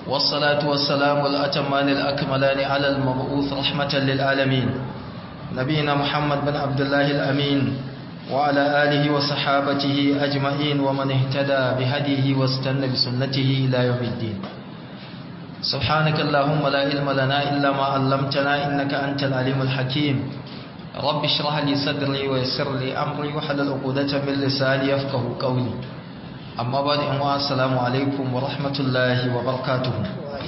والصلاة والسلام الأتمان الأكملان على المبعوث رحمة للعالمين نبينا محمد بن عبد الله الأمين وعلى آله وصحابته أجمعين ومن اهتدى بهديه واستنى بسنته إلى يوم الدين سبحانك اللهم لا علم لنا إلا ما علمتنا إنك أنت العليم الحكيم رب اشرح لي صدري ويسر لي أمري وحلل عقدة من لساني يفقه قولي amma ba da yanwa assalamu alaikum wa rahmatullahi wa barakatuhu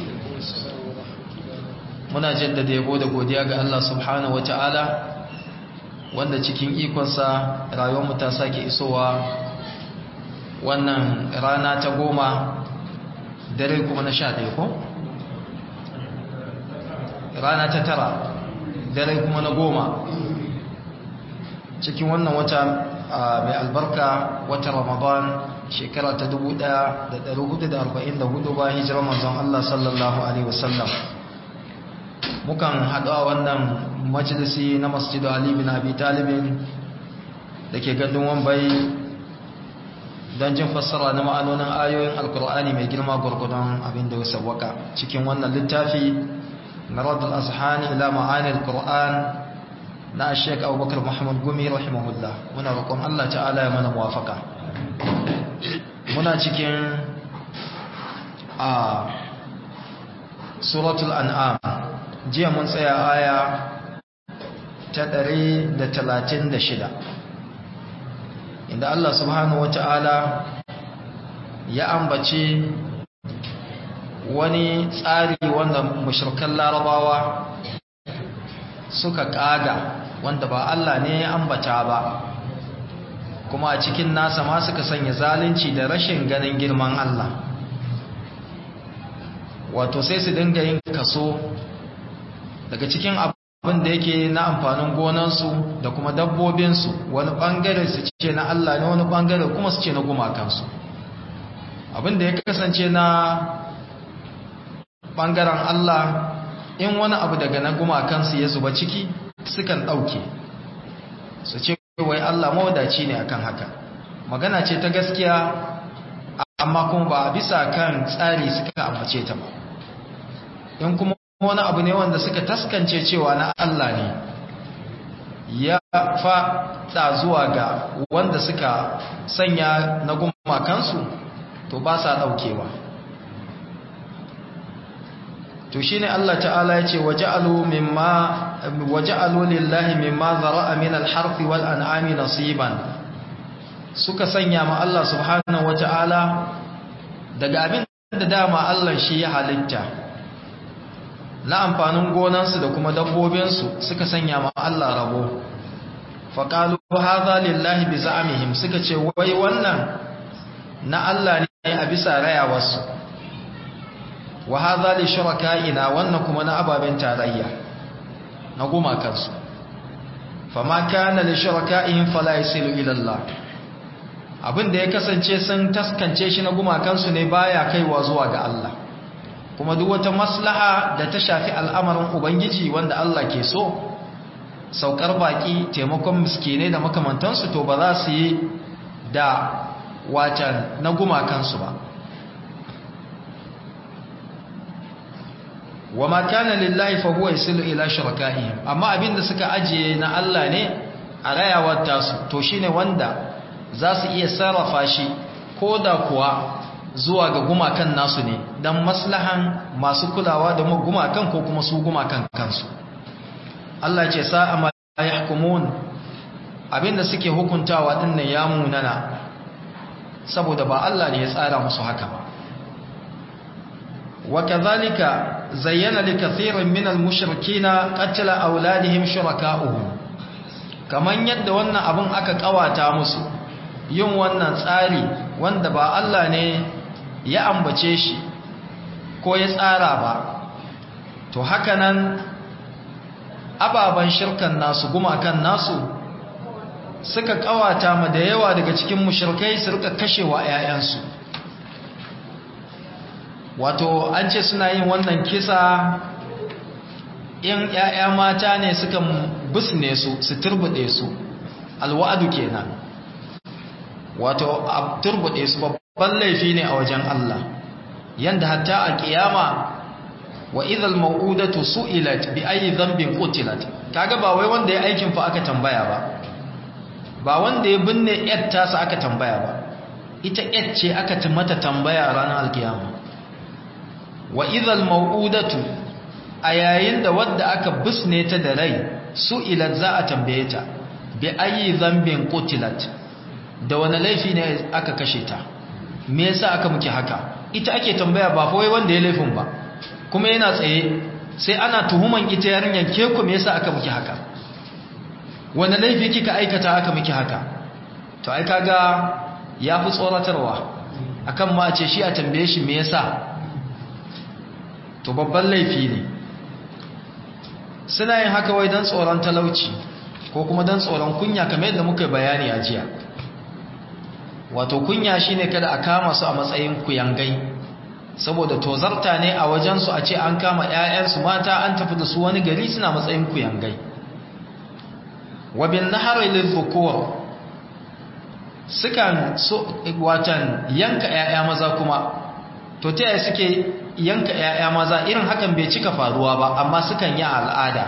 muna jaddada yabo da godiya ga Allah subhanahu wata'ala wanda cikin ikonsa rayuwarmu ta sake isowa wannan rana ta goma dare kuma na sha ɗaya ko? rana ta tara dare kuma na goma cikin wannan wata mai albarka wata ramadan shekara ta 1444 bayan hijirar manzon Allah sallallahu alaihi wasallam mukan haɗu a wannan majalisi na masjidu Ali bin Abi Talibin da ke gandun wambai don jin fassara na ma'anonin ayoyin alkur'ani mai girma gwargwadon abin da ya sawwaka cikin wannan littafi na radul azhani ila ma'anil qur'an na Sheikh Abubakar Muhammad Gumi rahimahullah muna roƙon Allah ta'ala ya mana muwafaka muna cikin a suratul an'am jiya mun tsaya aya ta 136 inda Allah subhanahu wata'ala ya ambace wani tsari wanda mushrikan larabawa suka kaga wanda ba Allah ne ya ambata ba kuma a cikin nasa ma suka sanya zalunci da rashin ganin girman Allah wato sai su dinga yin kaso daga cikin abin da yake na amfanin gonansu da kuma dabbobinsu wani bangare su ce na Allah ne wani bangare kuma su ce na gumakansu abin da ya kasance na bangaren Allah in wani abu daga na gumakansu ya zuba ciki sukan ɗauke su ce wai Allah mawadaci ne akan haka magana ce ta gaskiya amma kuma ba bisa kan tsari suka ambace ta ba in kuma wani abu ne wanda suka taskance cewa na Allah ne ya faɗa zuwa ga wanda suka sanya na gumakansu to ba sa ɗaukewa to shine Allah ta'ala yace waja'alu mimma waja'alu lillahi mimma zara'a min al-harth wal an'ami nasiban suka sanya ma Allah subhanahu wata'ala daga abin da dama Allah shi ya halitta na amfanin gonansu da kuma dabbobinsu suka sanya ma Allah rabo faqalu hadha lillahi bi za'mihim suka ce wai wannan na Allah ne a bisa rayawarsu wa hadha li shuraka'ina wannan kuma na ababen tarayya na goma kansu fama kana li shuraka'ihim fala yasilu ila Allah abinda ya kasance sun taskance shi na goma kansu ne baya kaiwa zuwa ga Allah kuma duk wata maslaha da ta shafi al'amarin ubangiji wanda Allah ke so saukar baki taimakon miskinai da makamantansu to ba za su yi da wacan na guma kansu ba wa ma kana lillahi fa huwa yasilu ila shurakaihim amma abinda suka ajiye na Allah ne a rayawar tasu to shine wanda za su iya sarrafa shi koda kuwa zuwa ga gumakan nasu ne dan maslahan masu kulawa da gumakan ko kuma su gumakan kansu Allah ce sa'a ma yahkumun abinda suke hukuntawa dinnan ya munana saboda ba Allah ne ya tsara musu haka ba وكذلك زين لكثير من المشركين قتل أولادهم شركاؤهم kaman yadda wannan abun aka kawata musu yin wannan tsari wanda ba Allah ne ya ambace shi ko ya tsara ba to haka nan ababan shirkan nasu gumakan nasu suka kawata ma da yawa daga cikin mushrikai su rika kashewa 'ya'yansu wato an ce suna yin wannan kisa in ‘ya'ya mata ne suka busne su su turbuɗe su alwa'adu kenan wato a turbuɗe su babban laifi ne a wajen Allah yanda hatta a kiyama wa idhal mau'udatu su'ilat bi ayi dhanbin qutilat kaga ba wai wanda ya aikin fa aka tambaya ba ba wanda ya binne yar tasa aka tambaya ba ita yar ce aka mata tambaya a ranar alkiyama wa idhal mau'udatu a yayin da wadda aka bisne ta da rai su'ilat za a tambaye ta bi ayi dhanbin qutilat da wani laifi ne aka kashe ta me yasa aka muke haka ita ake tambaya ba fa wai wanda ya laifin ba kuma yana tsaye sai ana tuhuman ita yarinyar ke ku me yasa aka muke haka wanda laifi kika aikata aka muke haka to ai kaga yafi tsoratarwa akan ma ce shi a tambaye shi me yasa to babban laifi ne suna yin haka wai dan tsoron talauci ko kuma dan tsoron kunya kamar yadda muka bayani a jiya wato kunya shine kada a kama su a matsayin kuyangai saboda tozarta ne a wajensu a ce an kama 'ya'yansu mata an tafi da su wani gari suna matsayin kuyangai wabin nahari lizukur sukan so watan yanka 'ya'ya maza kuma to ta yaya suke yanka 'ya'ya maza irin hakan bai cika faruwa ba amma sukan yi al'ada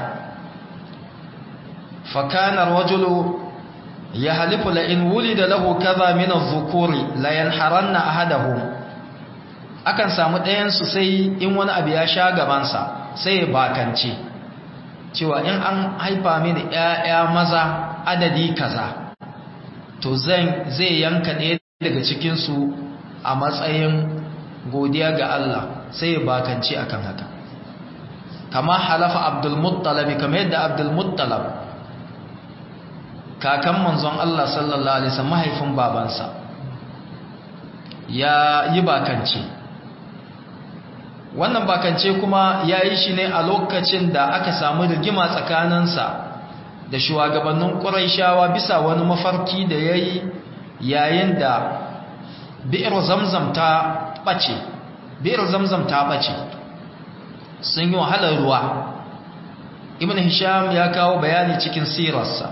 fakanar wajulu ya halifu la'in wuli da lahu kaza mina zukuri layan haranna ahadahum akan samu ɗayansu sai in wani abu ya sha gabansa sai ya bakance cewa in an haifa mini ‘ya'ya maza adadi kaza to zai yanka ɗaya daga cikinsu a matsayin godiya ga Allah sai ya bakance akan haka kama halafa abdulmuttalabi kama yadda abdulmuttalab kakan manzon Allah sallallahu alaihi wasallam mahaifin babansa ya yi bakance wannan bakance kuma ya yi shi ne a lokacin da aka samu rigima tsakaninsa da shugabannin ƙuraishawa bisa wani mafarki da ya yi yayin da bi'ir zamzam ta ɓace bi'ir zamzam ta ɓace sun yi wahalar ruwa ibn hisham ya kawo bayani cikin sirarsa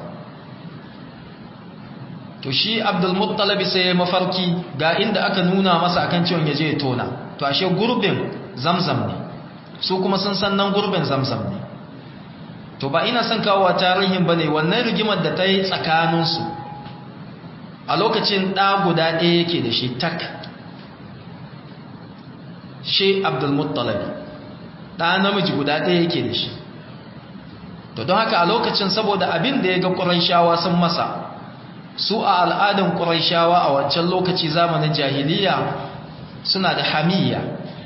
to shi abdulmuttalabi sai ya mafarki ga inda aka nuna masa akan ciwon ya je ya tona to ashe gurbin zamzam ne su kuma sun san nan gurbin zamzam ne to ba ina son kawo tarihin bane wannan rigimar da ta yi tsakaninsu a lokacin ɗa guda ɗaya yake da shi tak shi abdulmuttalabi ɗa namiji guda ɗaya yake da shi to don haka a lokacin saboda abin da ya ga ƙuraishawa sun masa su a al'adan ƙuraishawa a wancan lokaci zamanin jahiliya suna da hamiyya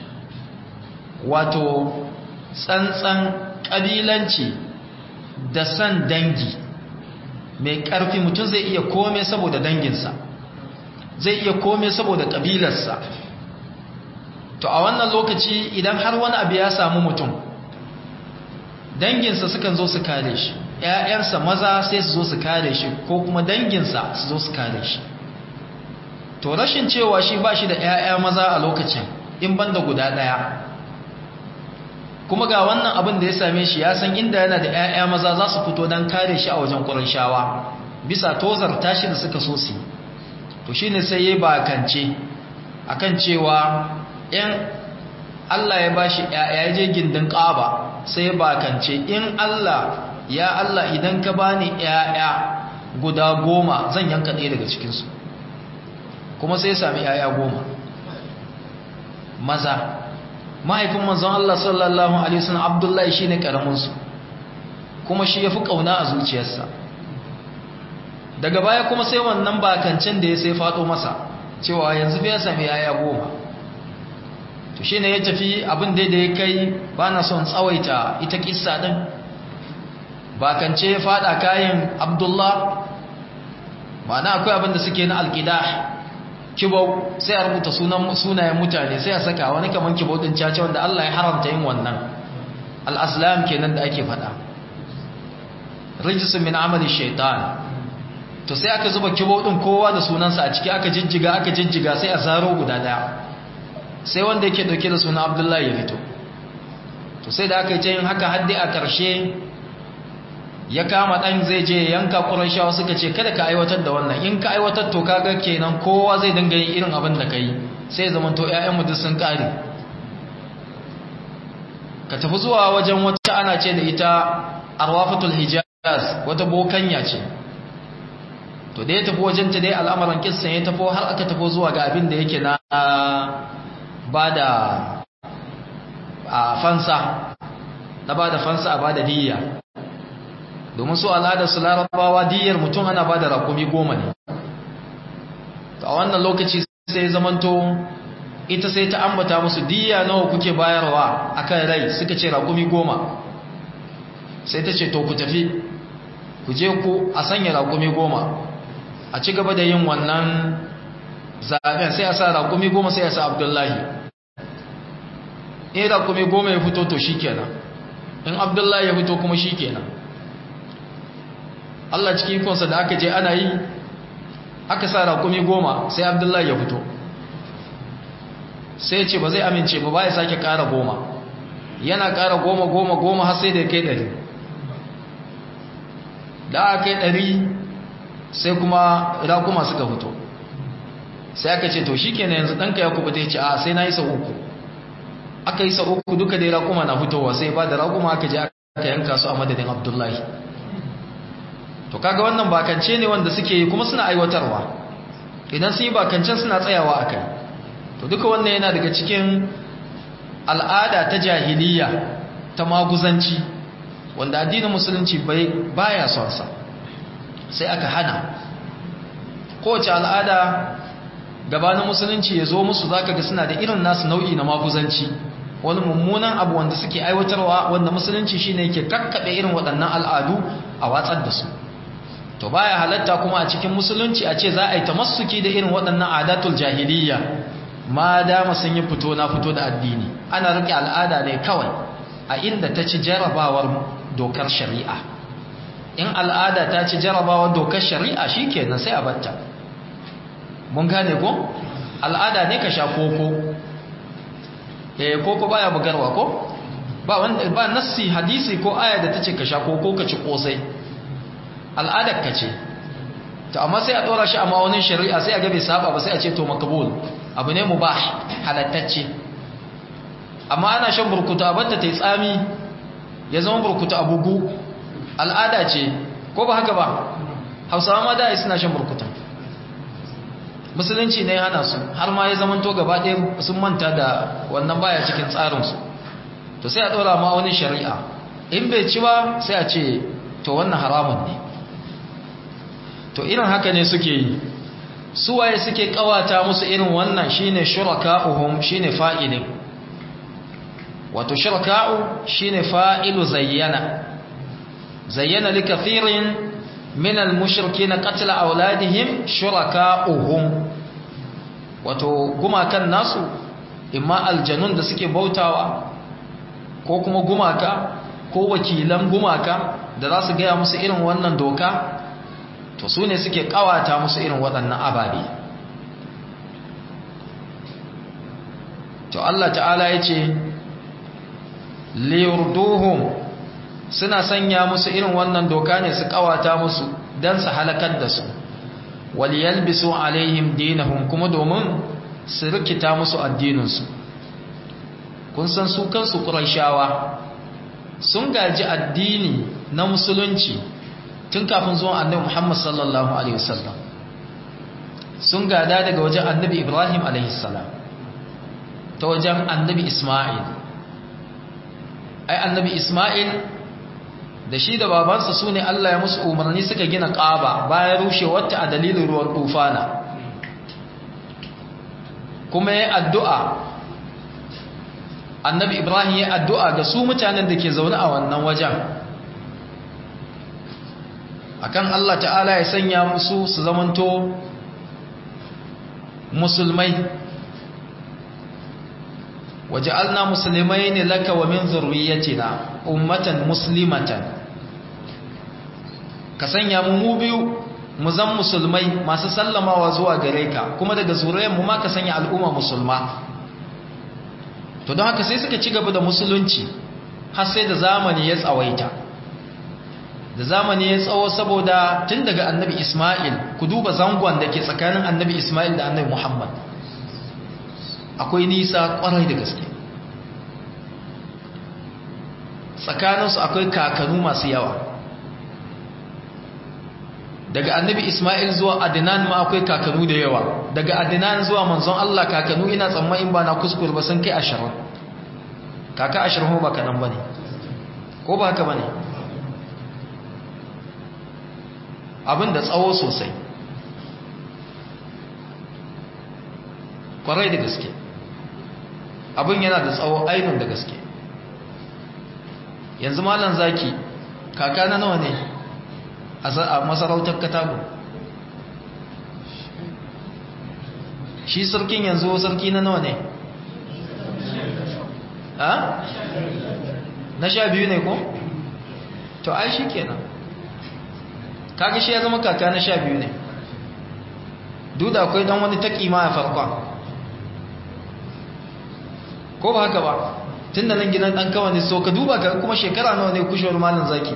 wato tsantsan ƙabilanci da san dangi mai ƙarfi mutum zai iya kome saboda danginsa zai iya kome saboda ƙabilarsa to a wannan lokaci idan har wani abu ya samu mutum danginsa sukan zo su kare shi ‘ya'yansa maza sai su zo su kare shi ko kuma danginsa su zo su kare shi to rashin cewa shi ba shi da ‘ya'ya maza a lokacin in banda guda ɗaya kuma ga wannan abin da ya same shi ya san inda yana da ‘ya'ya maza za su fito don kare shi a wajen ƙuranshawa bisa tozar tashi da suka so su to shi ne sai ya yi bakance a kan cewa ‘yan Allah ya ba shi ‘ya'ya je gindin ƙaba sai ya bakance in Allah ya Allah idan ka bani ‘ya'ya guda goma zan yanka ɗaya daga cikinsu kuma sai ya sami ‘ya'ya goma maza mahaifin manzon Allah sallallahu Alaihi wasallam Abdullahi shi ne ƙaraminsu kuma shi ya fi ƙauna a zuciyarsa daga baya kuma sai wannan bakancin da ya sai faɗo masa cewa yanzu bai sami yaya goma to shi ne ya tafi abin da ya kai ba na son tsawaita ita kissa ɗin bakance ya faɗa kayan Abdullah ma'ana akwai abin da suke na alƙida kibau sai a rubuta sunayen mutane sai a saka wani kaman kibau din caca wanda Allah ya haramta yin wannan al-aslam kenan da ake fada rijsun min amali shaitan to sai aka zuba kibau din kowa da sunansa a ciki aka jijjiga aka jijjiga sai a zaro guda daya sai wanda yake dauke da sunan Abdullahi ya fito to sai da aka yi yin haka haddi a karshe ya kama dan zai je yanka Qurayshawa suka ce kada ka aiwatar da wannan in ka aiwatar to kaga kenan kowa zai dinga yin irin abin da kai sai zaman to ƴaƴan mu duk sun kare ka tafi zuwa wajen wata ana ce da ita arwafatul hijaz wata bokanya ce to da ya tafi wajen ta dai al'amuran kissan ya tafi har aka tafi zuwa ga abin da yake na ba da a fansa na ba da fansa a ba da diyya domin su al'adar su larabawa diyyar mutum ana ba da rakumi goma ne a wannan lokaci sai zamanto ita sai ta ambata musu diyya nawa kuke bayarwa akan rai suka ce rakumi goma sai ta ce to ku tafi ku je ku a sanya rakumi goma a ci gaba da yin wannan zaben sai a sa rakumi goma sai a sa abdullahi in rakumi goma ya fito to shikenan in abdullahi ya fito kuma shikenan Allah cikin ikonsa da aka je ana yi aka sa rakumi goma sai abdullahi ya fito sai ce ba zai amince ba ba ya sake kara goma yana kara goma goma goma har sai da ya kai ɗari da aka kai ɗari sai kuma rakuma suka fito sai aka ce to shi kenan yanzu ɗanka ya kubuta ya ce a sai na yi sau uku aka yi sau uku duka dai rakuma na fitowa sai ba da rakuma aka je aka yanka su a madadin abdullahi to kaga wannan bakance ne wanda suke yi kuma suna aiwatarwa idan sun yi bakancen suna tsayawa a kai to duka wannan yana daga cikin al'ada ta jahiliya ta maguzanci wanda addinin musulunci bai baya son sa sai aka hana kowace al'ada gabanin musulunci ya zo musu zaka ga suna da irin nasu nau'i na maguzanci wani mummunan abu wanda suke aiwatarwa wanda musulunci shine yake kakkaɓe irin waɗannan al'adu a watsar da su to baya halatta kuma a cikin musulunci a ce za a yi tamassuki da irin waɗannan adatul jahiliya ma dama sun yi fito na fito da addini ana rike al'ada ne kawai a inda ta ci jarabawar dokar shari'a in al'ada ta ci jarabawar dokar shari'a shikenan sai a batta mun gane ko al'ada ne ka sha koko eh koko baya bugarwa ko ba wanda ba nassi hadisi ko aya da tace ka sha koko ka ci kosai al'adar ka ce to amma sai a dora shi a ma'aunin shari'a sai a ga bai saba ba sai a ce to makabul abu ne mubah halattacce amma ana shan burkuta batta ta yi tsami ya zama burkuta a bugu al'ada ce ko ba haka ba hausawa ma da suna shan burkuta musulunci ne hana su har ma ya zamanto gaba ɗaya sun manta da wannan baya cikin tsarinsu to sai a ɗora ma'aunin shari'a in bai ci ba sai a ce to wannan haramun ne to irin haka ne suke yi suwaye suke kawata musu irin wannan shine shuraka'uhum shine fa'ilin wato shuraka'u shine fa'ilu zayyana zayyana likathirin min al-mushrikeena qatla auladihim shuraka'uhum wato gumakan nasu imma aljanun da suke bautawa ko kuma gumaka ko wakilan gumaka da za su gaya musu irin wannan doka to su ne suke kawata musu irin waɗannan ababe to Allah ta'ala ya ce liyurduhum suna sanya musu irin wannan doka ne su kawata musu don su halakar da su waliyalbisu alaihim dinahum kuma domin su rikita musu addininsu kun san su kansu ƙurashawa sun gaji addini na musulunci tun kafin zuwan annabi Muhammad sallallahu alaihi wasallam sun gada daga wajen annabi Ibrahim alaihi salam ta wajen annabi Isma'il ai annabi Isma'il da shi da babansa su ne Allah ya musu umarni suka gina ƙaba bayan rushewarta a dalilin ruwan tufana kuma ya addu'a annabi Ibrahim ya addu'a ga su mutanen da ke zaune a wannan wajen akan Allah ta'ala ya sanya musu su zamanto musulmai waja'alna muslimaini laka wa min zurriyyatina ummatan muslimatan ka sanya mu mu biyu mu zan musulmai masu sallamawa zuwa gare ka kuma daga zuriyar mu ma ka sanya al'umma musulma to don haka sai suka ci gaba da musulunci har sai da zamani ya tsawaita da zamani ya tsawo saboda tun daga annabi Ismail ku duba zangon da ke tsakanin annabi Ismail da annabi Muhammad akwai nisa kwarai da gaske tsakaninsu akwai kakanu masu yawa daga annabi ismail zuwa adinan ma akwai kakanu da yawa daga adinan zuwa manzon Allah kakanu ina tsammanin ba na kuskure ba sun kai ashirin kaka ashirin ba kanan ba ne ko ba haka ba ne abin da tsawo sosai kwarai da gaske abin yana da tsawo ainihin da gaske yanzu malan zaki kaka na nawa ne a masarautar katago shi sarkin yanzu sarki na nawa ne ha? na sha biyu ne ko? to ai shi kenan kaga shi ya zama kaka na sha biyu ne duk da akwai dan wani taƙi ma a farkon ko ba haka ba tun da nan gidan ɗan kawai ne so ka duba ka kuma shekara nawa ne kushewar malin zaki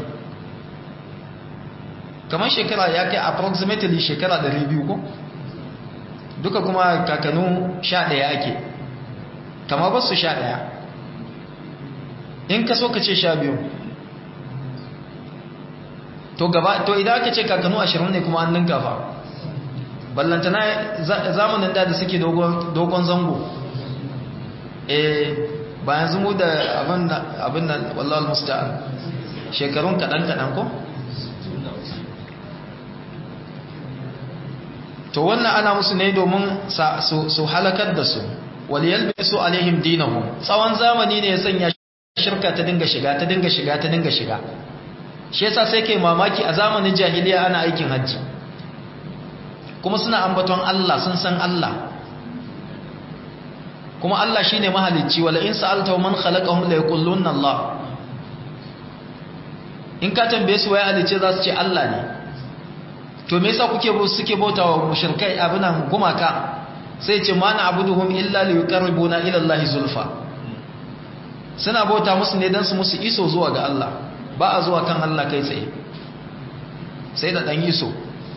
kamar shekara ya kai approximately shekara 200 ko duka kuma kakanu 11 ake kama ba su 11 in ka so ka ce 12 to gaba to idan aka ce kakanu 20 ne kuma an ninka fa ballantana zamanin da da suke dogon zango eh ba yanzu mu da abin nan wallal musta'an shekarun kaɗan-kaɗan ko? to wannan ana musu ne domin su halakar da su waliyal bisu alaihim dinahum tsawon zamani ne ya sanya shirka ta dinga shiga ta dinga shiga ta dinga shiga shi yasa sai kai mamaki a zamanin jahiliya ana aikin hajji kuma suna ambaton Allah sun san Allah kuma Allah shine mahalicci wala in sa'alta man khalaqahum la yaqulunna Allah in ka tambaye su waye halicce za su ce Allah ne to me yasa kuke suke bautawa mushrikai abunan gumaka sai ce ma na abuduhum illa li yuqarribuna ila Allah zulfa suna bauta musu ne dan su musu iso zuwa ga Allah ba a zuwa kan Allah kai tsaye sai da dan iso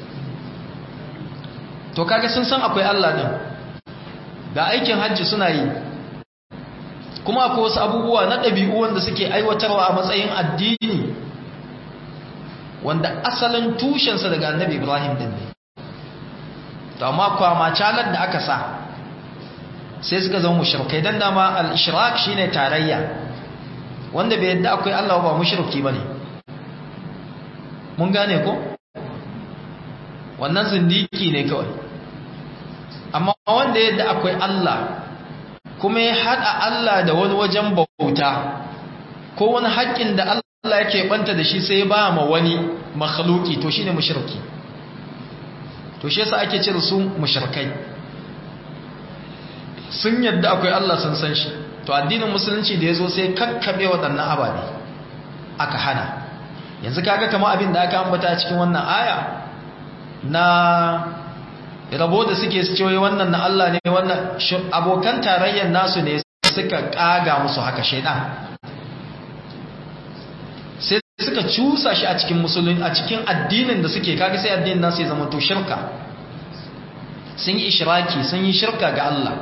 to kaga sun san akwai Allah din ga aikin hajji suna yi kuma akwai wasu abubuwa na ɗabi'u wanda suke aiwatarwa a matsayin addini wanda asalin tushensa daga annabi ibrahim din ne to amma kwama calar da aka sa sai suka zama mushrikai dan dama al-ishrak shine tarayya wanda bai yadda akwai Allah ba mushriki bane mun gane ko wannan zindiki ne kawai amma wanda yadda akwai Allah kuma ya haɗa Allah da wani wajen bauta ko wani haƙƙin da Allah yake banta da shi sai ba ma wani makhluki to shine mushriki to shi yasa ake cire su mushrikai sun yadda akwai Allah sun san shi to addinin musulunci da yazo sai kakkabe waɗannan ababe aka hana yanzu kaga kamar abin da aka ambata a cikin wannan aya na rabo da suke su cewa wannan na Allah ne wannan abokan tarayyar nasu ne suka kaga musu haka shaidan sai suka cusa shi a cikin musulun a cikin addinin da suke kaga sai addinin nasu ya zama to shirka sun yi ishiraki sun yi shirka ga Allah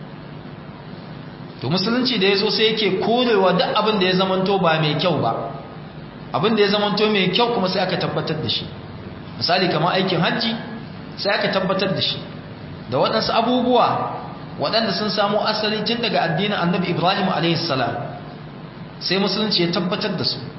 to musulunci da ya zo sai yake korewa duk abin da ya zamanto ba mai kyau ba abin da ya zamanto mai kyau kuma sai aka tabbatar da shi misali kamar aikin hajji sai aka tabbatar da shi da waɗansu abubuwa waɗanda sun samu asali tun daga addinin annabi ibrahim a.s. sai musulunci ya tabbatar da su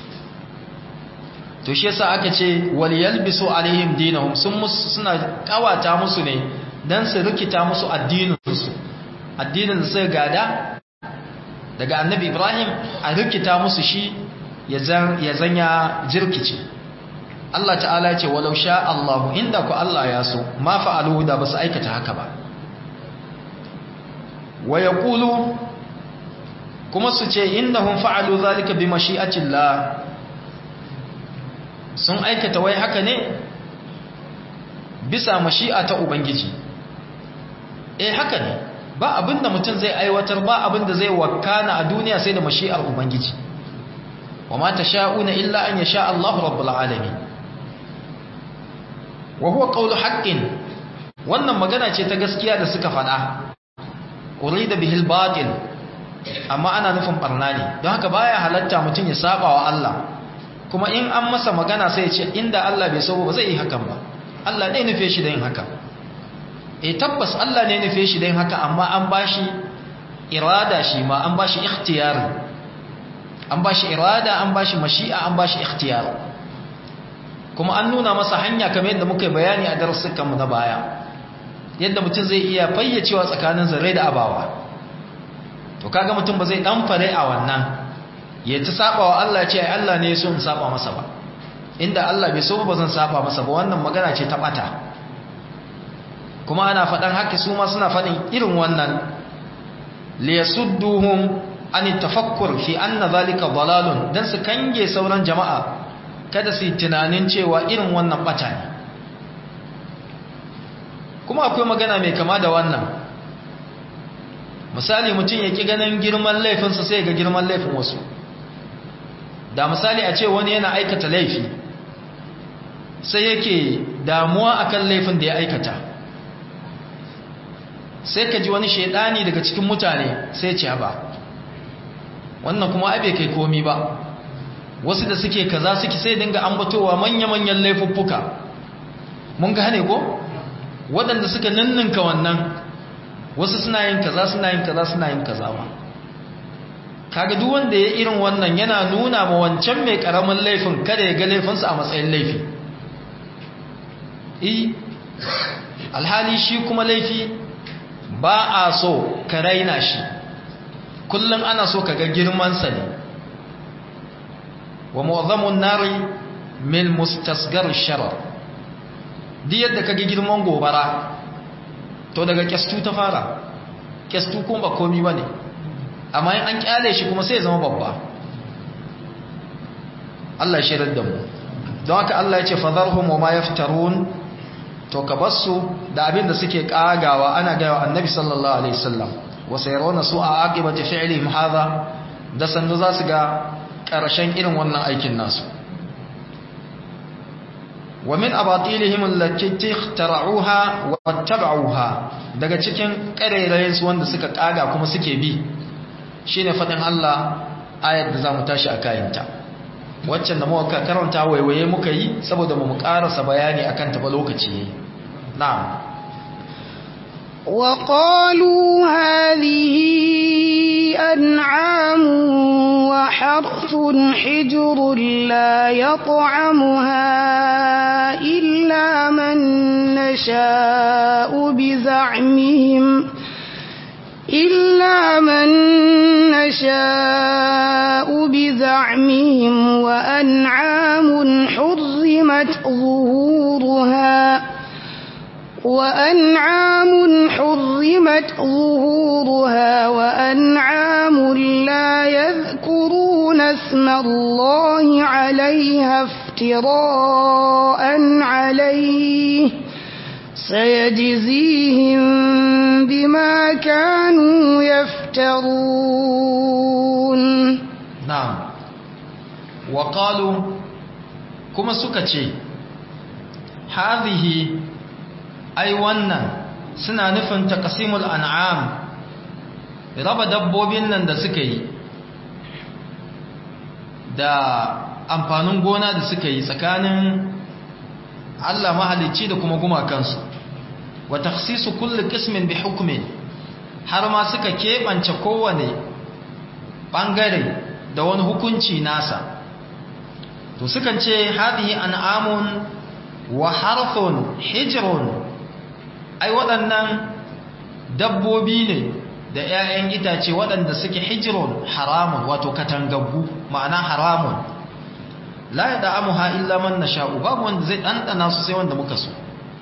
to shi yasa aka ce wal yalbisu alaihim dinahum sun musu suna kawata musu ne dan su rikita musu addinin su addinin da suka gada daga annabi ibrahim a rikita musu shi ya zanya jirkice Allah ta'ala ce walau sha Allah inda ku Allah ya so ma fa'alu da basu aikata haka ba wa yaqulu kuma su ce innahum fa'alu zalika bi mashi'atillah sun aikata wai haka ne bisa mashi'a ta ubangiji eh haka ne ba abinda mutum zai aiwatar ba abinda zai wakana a duniya sai da mashi'ar ubangiji wa ma tasha'una illa an yasha Allahu rabbul alamin wa huwa qawlu haqqin wannan magana ce ta gaskiya da suka faɗa urida bihil batil amma ana nufin barna ne don haka baya halatta mutum ya saba wa Allah kuma in an masa magana sai ya ce inda Allah bai so ba zai yi hakan ba Allah ne nufe shi da yin haka e tabbas Allah ne nufe shi da yin haka amma an bashi irada shi ma an bashi ikhtiyar an bashi irada an bashi mashi'a an bashi ikhtiyar kuma an nuna masa hanya kamar yadda muka bayani a darussukanmu na baya yadda mutum zai iya fayyacewa tsakanin zare da abawa to kaga mutum ba zai dan fare a wannan ya ta saba wa Allah ce ai Allah ne so in saba masa ba inda Allah bai so ba zan saba masa ba wannan magana ce ta bata kuma ana faɗan haka su ma suna faɗin irin wannan liyasudduhum an tafakkur fi anna zalika dalalun dan su kange sauran jama'a kada su yi tunanin cewa irin wannan bata ne kuma akwai magana mai kama da wannan misali mutum ya ki ganin girman laifinsa sai ga girman laifin wasu da misali a ce wani yana aikata laifi sai yake damuwa akan laifin da ya aikata sai ka ji wani shaidani daga cikin mutane sai ce ba wannan kuma abe kai komi ba wasu da suke kaza suke sai dinga ambatowa manya-manyan laifuffuka mun gane ko waɗanda suka ninninka wannan wasu suna yin kaza suna yin kaza suna yin kaza ba kaga duk wanda ya irin wannan yana nuna ma wancan mai karamin laifin kada ya ga laifinsa a matsayin laifi eh alhali shi kuma laifi ba a so ka raina shi kullum ana so ka ga girmansa ne wa mu'azzamun nari min mustasgar sharar duk yadda ka ga girman gobara to daga kyastu ta fara kyastu kuma ba komi ba ne amma in an kyale shi kuma sai zama babba Allah shirar da mu don haka Allah ya ce fadharhum wa ma yaftarun to ka basu da abin da suke kagawa ana gaya wa annabi sallallahu alaihi wasallam wa sayarawna su'a aqibati fi'lihim hadha da sannu za su ga ƙarshen irin wannan aikin nasu wa min abatilihim allati ikhtara'uha wa wattaba'uha daga cikin ƙarairayen su wanda suka kaga kuma suke bi shine fadin Allah ayar da zamu tashi a kayanta waccan da muka karanta waiwaye muka yi saboda mu karasa bayani akan ta ba lokaci yayi na'am وقالوا هذه أنعام وحرث حجر لا يطعمها إلا من نشاء بزعمهم إلا من نشاء بزعمهم وأنعام حرمت ظهورها وأنعام حرمت ظهورها وأنعام لا يذكرون اسم الله عليها افتراء عليه سيجزيهم بما كانوا يفترون نعم وقالوا كما سكتي هذه أي ونن suna nufin taqsimul an'am raba dabbobin nan da suka yi da amfanin gona da suka yi tsakanin Allah mahalicci da kuma gumakansu wa takhsisu kulli qismin bi hukmin har ma suka kebance kowane bangare da wani hukunci nasa to sukan ce hadhihi an'amun wa harthun hijrun ai waɗannan dabbobi ne da 'ya'yan itace waɗanda suke hijrun haramun wato katangaggu ma'ana haramun la ya da'amuha illa man nasha'u babu wanda zai dandana su sai wanda muka so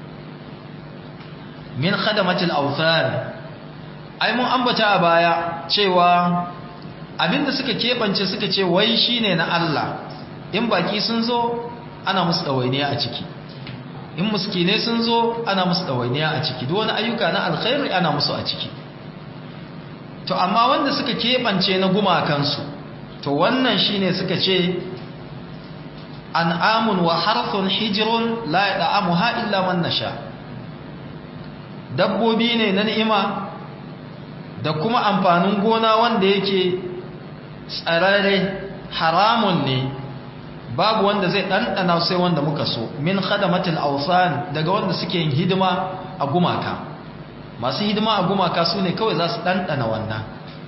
min khadamatil awthan ai mun ambata a baya cewa abinda suka kebance suka ce wai shine na Allah in baki sun zo ana musu dawainiya a ciki in muskine sun zo ana musu dawainiya a ciki duk wani ayyuka na alkhairi ana musu a ciki to amma wanda suka kebance na gumakansu to wannan shine suka ce an'amun wa harfun hijirun la yad'amuha illa man nasha dabbobi ne na ni'ima da kuma amfanin gona wanda yake tsararre haramun ne babu wanda zai ɗanɗana sai wanda muka so min khadamatul awsan daga wanda suke yin hidima a gumaka masu hidima a gumaka su ne kawai za su ɗanɗana wannan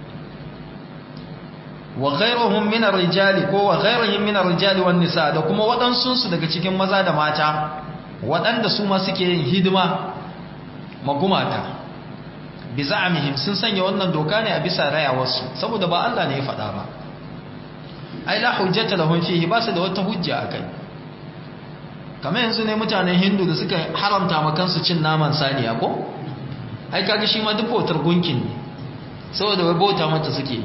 wa ghairuhum min ar-rijali ko wa ghairuhum min ar-rijali wan nisa da kuma waɗansu su daga cikin maza da mata waɗanda su ma suke yin hidima ma gumaka bi za'amihim sun sanya wannan doka ne a bisa rayawarsu saboda ba Allah ne ya faɗa ba ai la hujjata lahum fihi ba su da wata hujja akai kamar yanzu ne mutanen hindu da suka haramta ma kansu cin naman saniya ko ai kaga shi ma duk bautar gunkin ne saboda wai bauta mata suke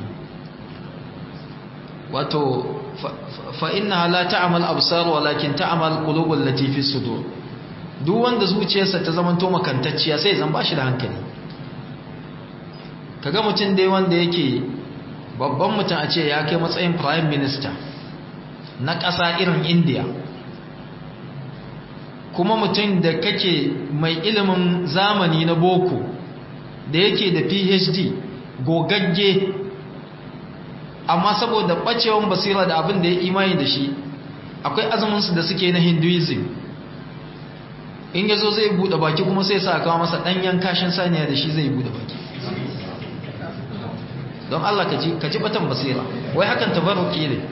wato fa inna la ta'mal absar walakin ta'mal qulubul lati fi sudur duk wanda zuciyarsa ta zamanto makantacciya sai zan bashi da hankali kaga mutum dai wanda yake babban mutum a ce ya kai matsayin prime minister na ƙasa irin india kuma mutum da kake mai ilimin zamani na boko da yake da phd gogagge amma saboda ɓacewan basira da abin da ya imani da shi akwai azuminsu da suke na hinduism in yazo zai buɗe baki kuma sai sa kawo masa ɗanyen kashin saniya da shi zai buɗe baki don Allah ka ji batan basira wai hakan tabarruki ne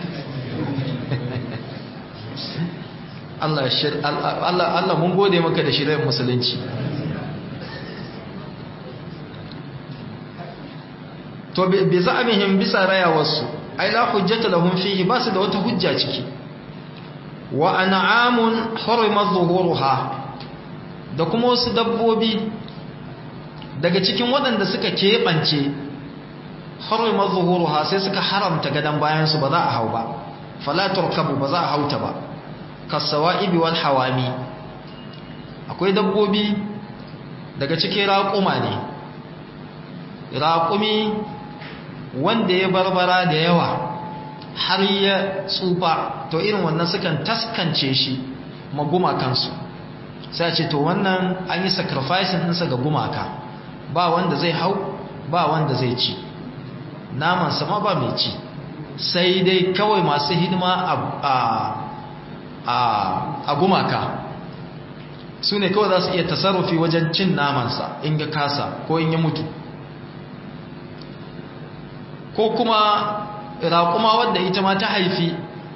Allah Allah Allah mun gode maka da shirayar musulunci to bi za'amihim bisa rayawarsu ai la hujjata lahum fihi ba su da wata hujja ciki wa an'amun hurima zuhuruha da kuma wasu dabbobi daga cikin waɗanda suka keɓance harwai zuhuruha sai suka haramta gadon bayansu ba za a hau ba falatar kabu ba za a hauta ba kasawa ibi wal hawami akwai dabbobi daga cikin raƙuma ne raƙumi wanda ya barbara da yawa har ya tsufa to irin wannan sukan taskance shi maguma kansu sai ce to wannan an yi sacrificing ɗinsa ga gumaka ba wanda zai hau ba wanda zai ci naman sama ba mai ci sai dai kawai masu hidima a gumaka su ne kawai za su iya tasarrufi wajen cin namansa in ya kasa ko in ya mutu ko kuma raƙuma wadda ita ma ta haifi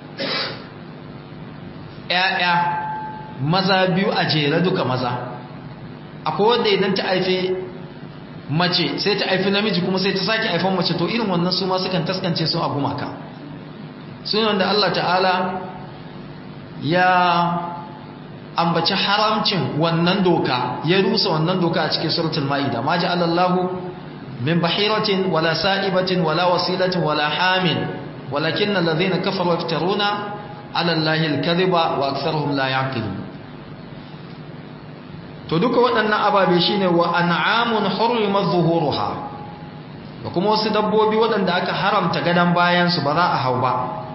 ‘ya'ya maza biyu a jere duka maza akwai wadda idan ta haifi mace sai ta haifi namiji kuma sai ta sake haifan mace to irin wannan su ma sukan taskance su a gumaka su ne wanda Allah ta'ala ya ambaci haramcin wannan doka ya rusa wannan doka a cikin suratul ma'ida ma ja'alallahu min bahiratin wala sa'ibatin wala wasilatin wala hamin walakinna alladhina kafaru yaftaruna 'ala allahi al-kadhiba wa aktharuhum la ya'qilun to duka waɗannan ababe shine wa an'amun hurrima zuhuruha da kuma wasu dabbobi waɗanda aka haramta gadan bayan su ba za a hau ba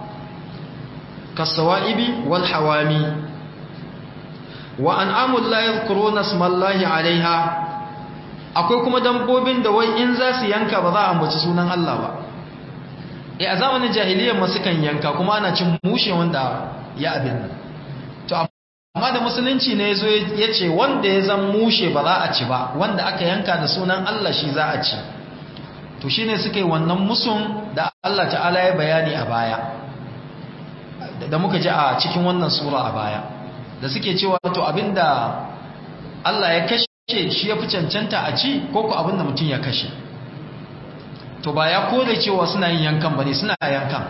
kasawa'ibi wal hawami wa an'amul la yadhkuruna ismallahi 'alayha akwai kuma dabbobin da wai in za su yanka ba za a ambaci sunan Allah ba eh a zamanin jahiliyyar ma sukan yanka kuma ana cin mushe wanda ya abin nan to amma da musulunci ne yazo ya ce wanda ya zan mushe ba za a ci ba wanda aka yanka da sunan Allah shi za a ci to shine suka yi wannan musun da Allah ta'ala ya bayani a baya da muka ji a cikin wannan sura a baya da suke cewa to abinda Allah ya kashe shi ya fi cancanta a ci ko ku abinda mutum ya kashe to ba ya kore cewa suna yin yankan ba ne suna yankan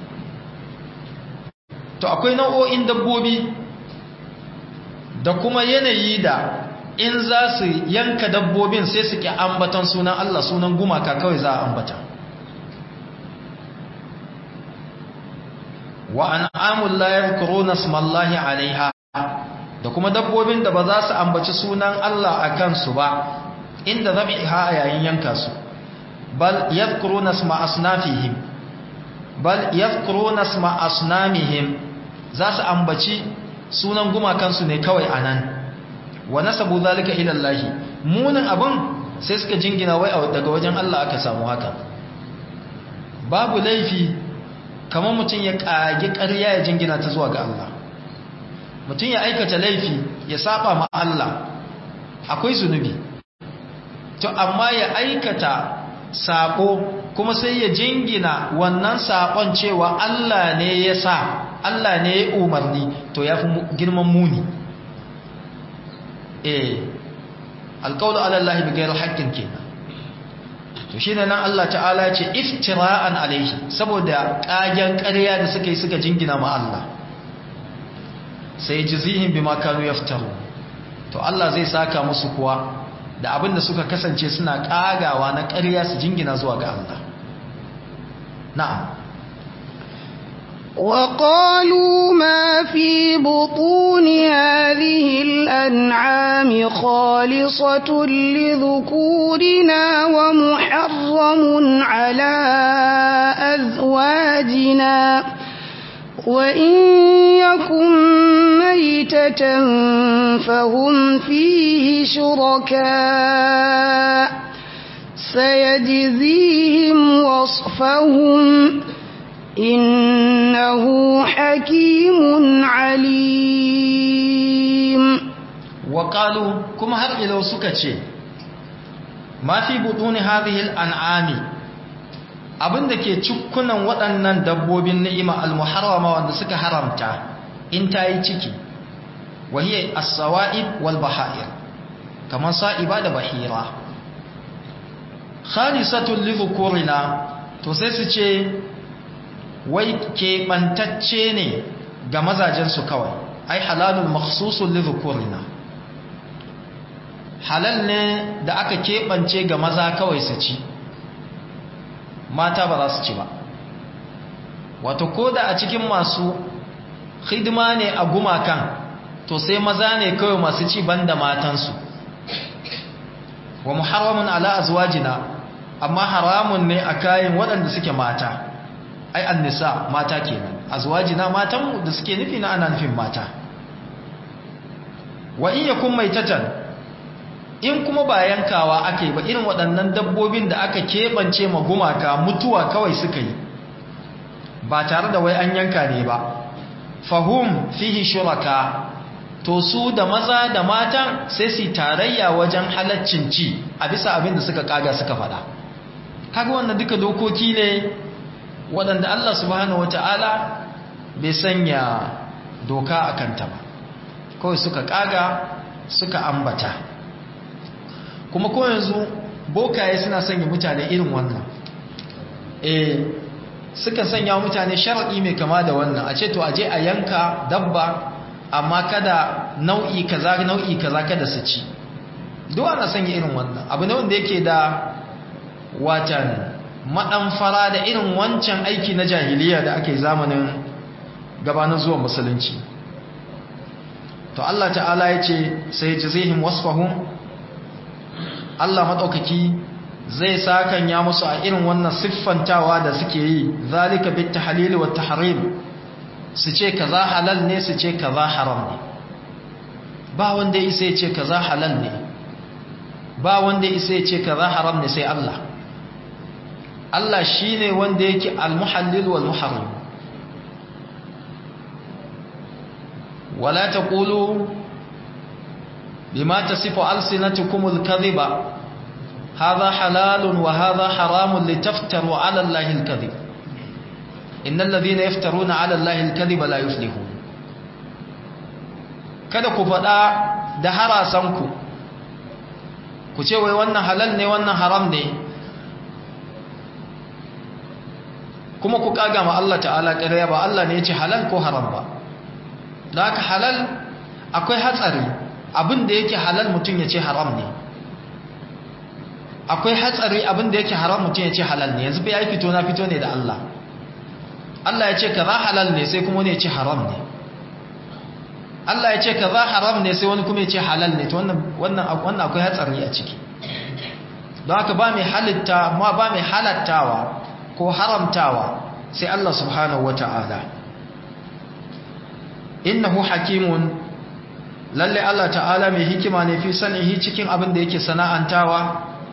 to akwai nau'o'in dabbobi da kuma yanayi da in za su yanka dabbobin sai su ki ambatan sunan Allah sunan gumaka kawai za a ambata wa an'amul la yadhkuruna smallahi 'alayha da kuma dabbobin da ba za su ambaci sunan Allah a kansu ba inda zabiha a yayin yanka su bal yadhkuruna isma asnafihim bal yadhkuruna isma asnamihim za su ambaci sunan gumakansu ne kawai anan wa nasabu zalika ila Allah munin abun sai suka jingina wai daga wajen Allah aka samu haka babu laifi kamar mutum ya kage ƙarya ya jingina ta zuwa ga Allah mutum ya aikata laifi ya saba ma Allah akwai zunubi to amma ya aikata sako kuma sai ya jingina wannan sakon cewa Allah ne ya sa Allah ne ya umarni to ya fi girman muni eh alƙawlu ala Allah bi ghairi haqqin kenan to shine nan Allah ta'ala ce iftira'an alaihi saboda kagen ƙarya da suka yi suka jingina ma Allah sai jizihim bima kanu yaftaru to Allah zai saka musu kuwa da abinda suka kasance suna kagawa na ƙarya su jingina zuwa ga Allah na'am وقالوا ما في بطون هذه الأنعام خالصة لذكورنا ومحرم على أزواجنا وإن يكن ميتة فهم فيه شركاء سيجزيهم وصفهم إنه حكيم عليم وقالوا كما هر إلو سكتشي ما في بطون هذه الأنعام abin da ke cikunan waɗannan dabbobin ni'ima al-muharrama wanda suka haramta in ta yi ciki wahiyar as-sawa'ib wal baha'ir kamar sa'iba da bahira khalisatun li dhukurina to sai su ce wai keɓantacce ne ga mazajensu kawai ai halalun makhsusun li dhukurina halal ne da aka keɓance ga maza kawai su ci mata ba za su ci ba wato ko da a cikin masu hidima ne a gumakan to sai maza ne kawai masu ci banda matansu wa muharramun ala azwajina amma haramun ne a kayan waɗanda suke mata ai annisa mata kenan azwajina matan da suke nufi na ana nufin mata wa in yakun maitatan in kuma ba yankawa aka yi ba irin waɗannan dabbobin da aka keɓance ma gumaka mutuwa kawai suka yi ba tare da wai an yanka ne ba fahum fihi shuraka to su da maza da matan sai su tarayya wajen halaccin ci a bisa abin da suka kaga suka faɗa kaga wannan duka dokoki ne waɗanda Allah subhanahu wata'ala bai sanya doka a kanta ba kawai suka kaga suka ambata kuma ko yanzu bokaye suna sanya mutane irin wannan eh suka sanya mutane shar'i mai kama da wannan a ce to aje a yanka dabba amma kada nau'i kaza nau'i kaza kada su ci duk ana sanya irin wannan abu ne wanda yake da watan madan fara da irin wancan aiki na jahiliya da ake zamanin gabanin zuwa musulunci to Allah ta'ala ya ce sai jazihim wasfahum Allah maɗaukaki zai sakan ya musu a irin wannan siffantawa da suke yi zalika bit tahlil wa tahrim su ce kaza halal ne su ce kaza haram ne ba wanda ya isa ya ce kaza halal ne ba wanda ya isa ya ce kaza haram ne sai Allah Allah shine wanda yake al-muhallil wal muharram wala taqulu بما تصف ألسنتكم الكذب هذا حلال وهذا حرام لتفتروا على الله الكذب إن الذين يفترون على الله الكذب لا يفلحون kada ku faɗa da harasanku ku ce wai wannan halal ne wannan haram ne kuma ku kaga ma Allah ta'ala ƙarya ba Allah ne ya ce halal ko haram ba da haka halal akwai hatsari abin da yake halal mutum ya ce haram ne akwai hatsari abin da yake haram mutum ya ce halal ne yanzu bai yi fito na fito ne da Allah Allah ya ce kaza halal ne sai kuma wani ya ce haram ne Allah ya ce kaza haram ne sai wani kuma ya ce halal ne to wannan wannan wannan akwai hatsari a ciki don haka ba mai halitta ma ba mai halattawa ko haramtawa sai Allah subhanahu wata'ala innahu hakimun lalle Allah ta'ala mai hikima ne fi sanihi cikin abin da yake sana'antawa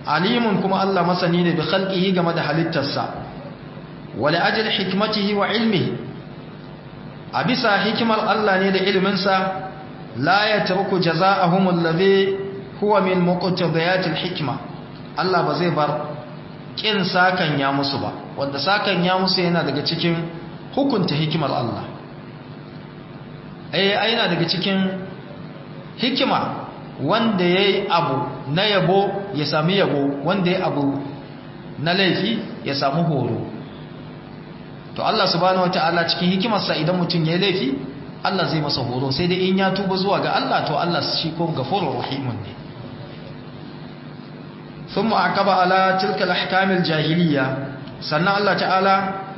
alimun kuma Allah masani ne bi khalqihi game da halittarsa wala ajli hikmatihi wa ilmihi a bisa hikimar Allah ne da iliminsa la yatruku jazaa'ahum alladhi huwa min muqtadiyat alhikma Allah ba zai bar kin sakan ya musu ba wanda sakan ya musu yana daga cikin hukunta hikimar Allah eh yana daga cikin hikima wanda yayi abu na yabo ya sami yabo wanda yayi abu na laifi ya samu horo to Allah subhanahu wataala cikin hikimarsa idan mutum yayi laifi Allah zai masa horo sai dai in ya tuba zuwa ga Allah to Allah shi ko gafurur rahimun ne ثم عقب على تلك الأحكام الجاهلية سنة الله تعالى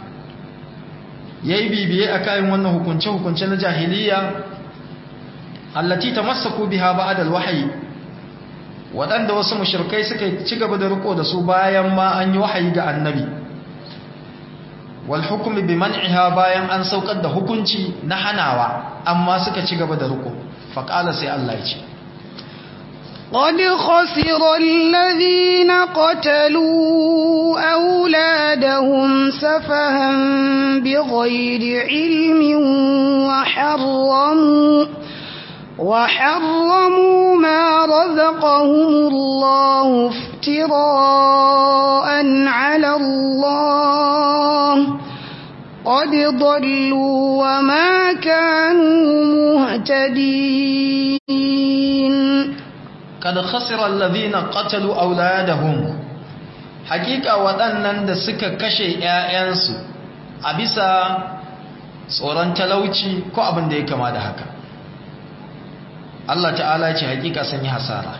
yayi bibiye akan wannan hukunce hukunce na jahiliya allati tamassaku biha ba'da alwahyi wadanda wasu mushrikai suka ci gaba da riko da su bayan ma an yi wahayi ga annabi wal hukmi bi man'iha bayan an saukar da hukunci na hanawa amma suka ci gaba da riko faqala sai Allah ya ce قد خسر الذين قتلوا أولادهم سفها بغير علم وحرموا وحرموا ما رزقهم الله افتراء على الله قد ضلوا وما كانوا مهتدين kad khasira alladhina qatalu auladahum hakika waɗannan da suka kashe ƴaƴansu a bisa tsoron talauci ko abin da ya kama da haka Allah ta'ala ce hakika sun yi hasara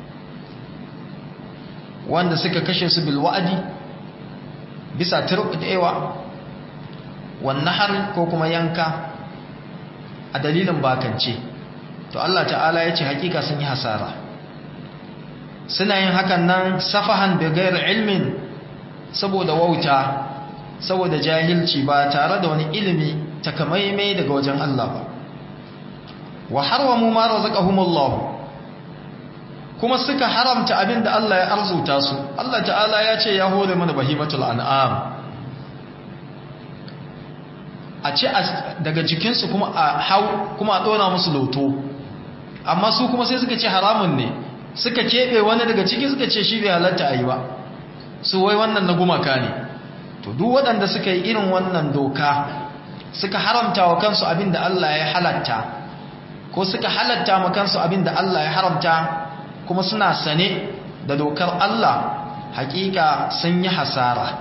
wanda suka kashe su bil wa'di bisa turbewa wan nahar ko kuma yanka a dalilin bakance to Allah ta'ala ya ce hakika sun yi hasara suna yin hakan nan safahan bigayar ilmin saboda wauta saboda jahilci ba tare da wani ilimi takamaimai daga wajen Allah ba wa harwamu ma razaqahumullah kuma suka haramta abin da Allah ya arzuta su Allah ta'ala ya ce ya hore mana bahimatul an'am a ce daga jikinsu kuma a hau kuma a ɗora musu loto amma su kuma sai suka ce haramun ne suka keɓe wani daga ciki suka ce shi bai halatta a yi ba su wai wannan na gumaka ne to duk waɗanda suka yi irin wannan doka suka haramta wa kansu abin da Allah ya halatta ko suka halatta ma kansu abin da Allah ya haramta kuma suna sane da dokar Allah hakika sun yi hasara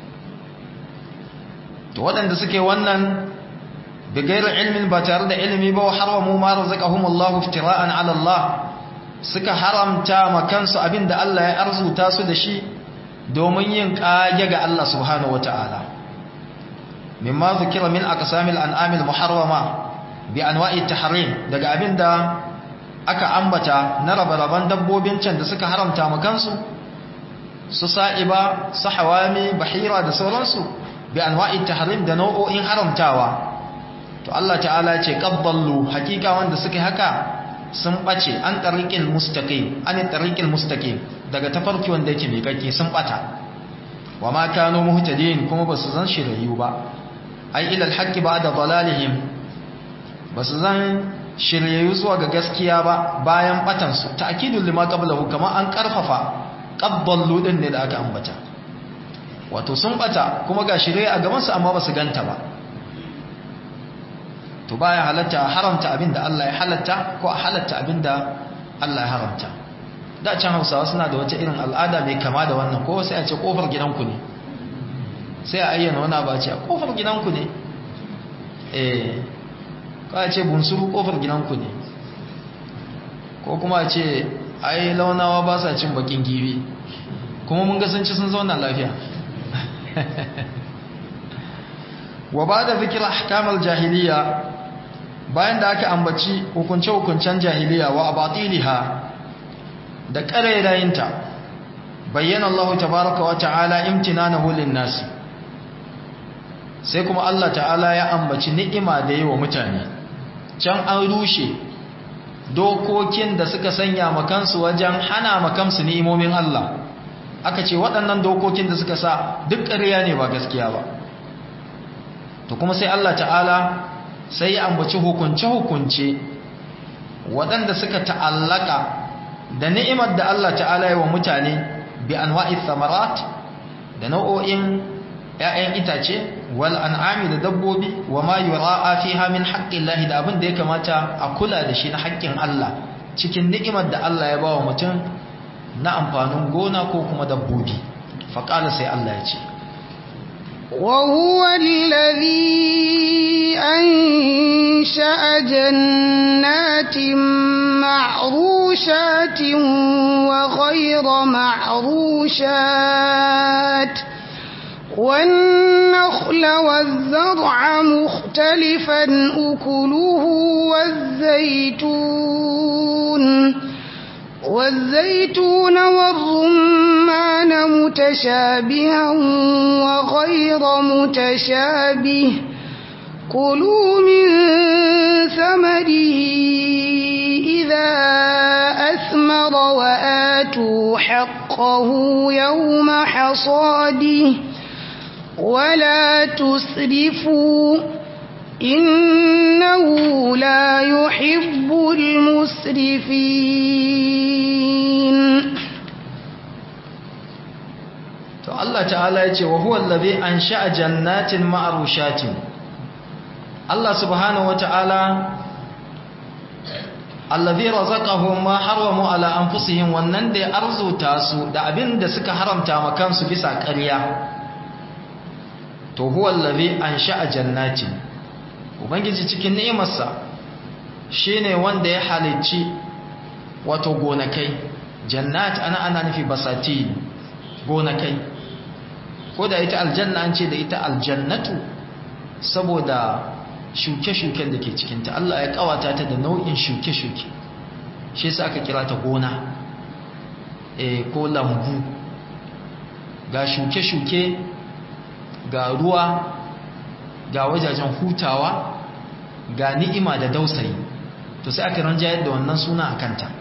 to waɗanda suke wannan bigairar ilmin ba tare da ilimi ba wa harwamu ma razaqahumullahu iftira'an 'ala Allah suka haramta ma kansu abinda Allah ya arzuta su da shi domin yin kage ga Allah subhanahu wata'ala mimma zikira min aqsamil an'amil muharrama bi anwa'i tahrim daga abinda aka ambata na rabaraban dabbobin can da suka haramta ma kansu su sa'iba su hawami bahira da sauransu bi anwa'i tahrim da nau'o'in haramtawa to Allah ta'ala ce qabballu hakika wanda suka haka sun bace an tariqil mustaqim an tariqil mustaqim daga tafarki wanda yake miƙaƙe sun bata wama kanu muhtadin kuma basu zan shirayu ba ai ila alhaqqi ba'da dalalihim basu zan shirayu zuwa ga gaskiya ba bayan batan su ta'kidul lima qablahu kama an karfafa qabballu din ne da aka ambata wato sun bata kuma ga shirye a gaban su amma basu ganta ba to baya halatta haramta abinda Allah ya halatta ko a halatta abinda Allah ya haramta da can Hausawa suna da wata irin al'ada mai kama da wannan ko sai a ce kofar gidanku ne sai a ayyana wani ba ce kofar gidanku ne eh ko a ce bunsuru kofar gidanku ne ko kuma a ce ai launawa ba sa cin bakin gibi kuma mun ga sun ci sun zauna lafiya wa ba da zikir ahkamar jahiliya bayan da aka ambaci hukunce-hukuncen jahiliya wa abatiliha da ƙarairayinta bayyana Allah tabaraka wa ta'ala imtinanahu lin-nasi sai kuma Allah ta'ala ya ambaci ni'ima da yi wa mutane can an rushe dokokin da suka sanya makansu wajen hana makansu ni'imomin Allah aka ce waɗannan dokokin da suka sa duk ƙarya ne ba gaskiya ba to kuma sai Allah ta'ala sai ya ambaci hukunce-hukunce waɗanda suka ta'allaka da ni'imar da Allah ta'ala yi wa mutane bi anwa'i thamarat da nau'o'in ‘ya'yan itace wal an'ami da dabbobi wa ma yura'a fiha min haƙƙin lahi da abin da ya kamata a kula da shi na haƙƙin Allah cikin ni'imar da Allah ya ba wa mutum na amfanin gona ko kuma dabbobi faƙala sai Allah ya ce وهو الذي أنشأ جنات معروشات وغير معروشات والنخل والزرع مختلفا أكله والزيتون والزيتون والرمان متشابها وغير متشابه كلوا من ثمره إذا أثمر وآتوا حقه يوم حصاده ولا تسرفوا إنه لا يحب المسرفين to Allah ta'ala ya ce wa huwa allazi ansha'a jannatin ma'rushatin Allah subhanahu wa ta'ala allazi razaqahum ma haramu ala anfusihim wannan da ya arzuta su da abin da suka haramta ma kansu bisa ƙarya to huwa allazi ansha'a jannatin ubangiji cikin ni'imarsa shine wanda ya halicci wato gonakai jannat ana ana nufi basati gonakai ko da ita aljanna an ce da ita aljannatu saboda shuke-shuken da ke cikinta Allah ya kawata ta da nau'in shuke-shuke shi yasa aka kira ta gona eh ko lambu ga shuke-shuke ga ruwa ga wajajen hutawa ga ni'ima da dausayi to sai aka ranjayar da wannan suna a kanta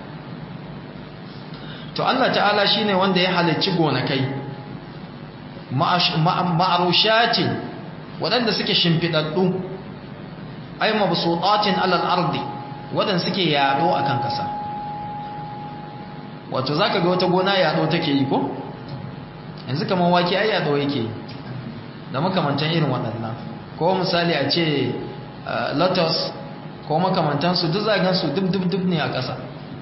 to Allah ta'ala shine wanda ya halicci gonakai ma'arushatin waɗanda suke shimfiɗaɗɗu ai mabsutatin alal ardi waɗanda suke yaɗo akan ƙasa wato zaka ga wata gona yaɗo take yi ko yanzu kamar wake ai yaɗo yake yi da makamantan irin waɗannan ko misali a ce lotus ko makamantansu duk zagansu duk-duk ne a ƙasa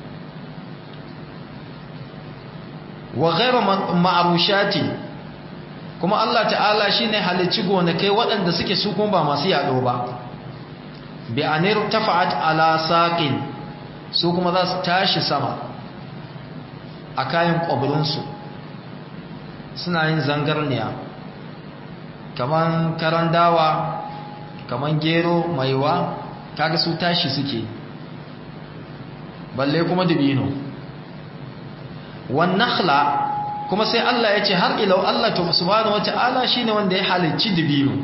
wa ghairu ma'arushati kuma Allah ta'ala shine halicci gonakai waɗanda suke su kuma ba masu yaɗo ba bi anir tafa'at ala saqin su kuma za su tashi sama a kayan ƙwabirinsu suna yin zangarniya kaman karan dawa kaman gero maiwa kaga su tashi suke balle kuma dubino wan nakhla kuma sai Allah ya ce har ilau Allah to subhanahu wata'ala shine wanda ya halicci dubino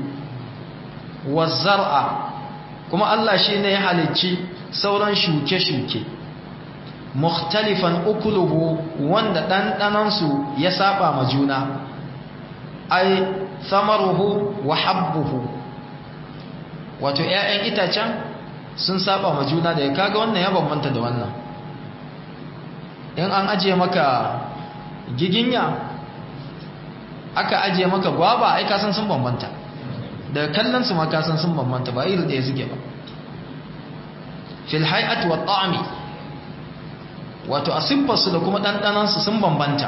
wazar'a kuma Allah shine ya halicci sauran shuke-shuke mukhtalifan ukuluhu wanda ɗanɗanansu ya saba ma juna ai samaruhu wa habbuhu wato ‘ya'yan itacen sun saba ma juna da ya kaga wannan ya bambanta da wannan in an ajiye maka giginya aka ajiye maka gwaba ai kasan sun bambanta da kallon su ma kasan sun bambanta ba iri ɗaya suke ba fil hay'at wa ta'ami wato a siffarsu da kuma ɗanɗanansu sun bambanta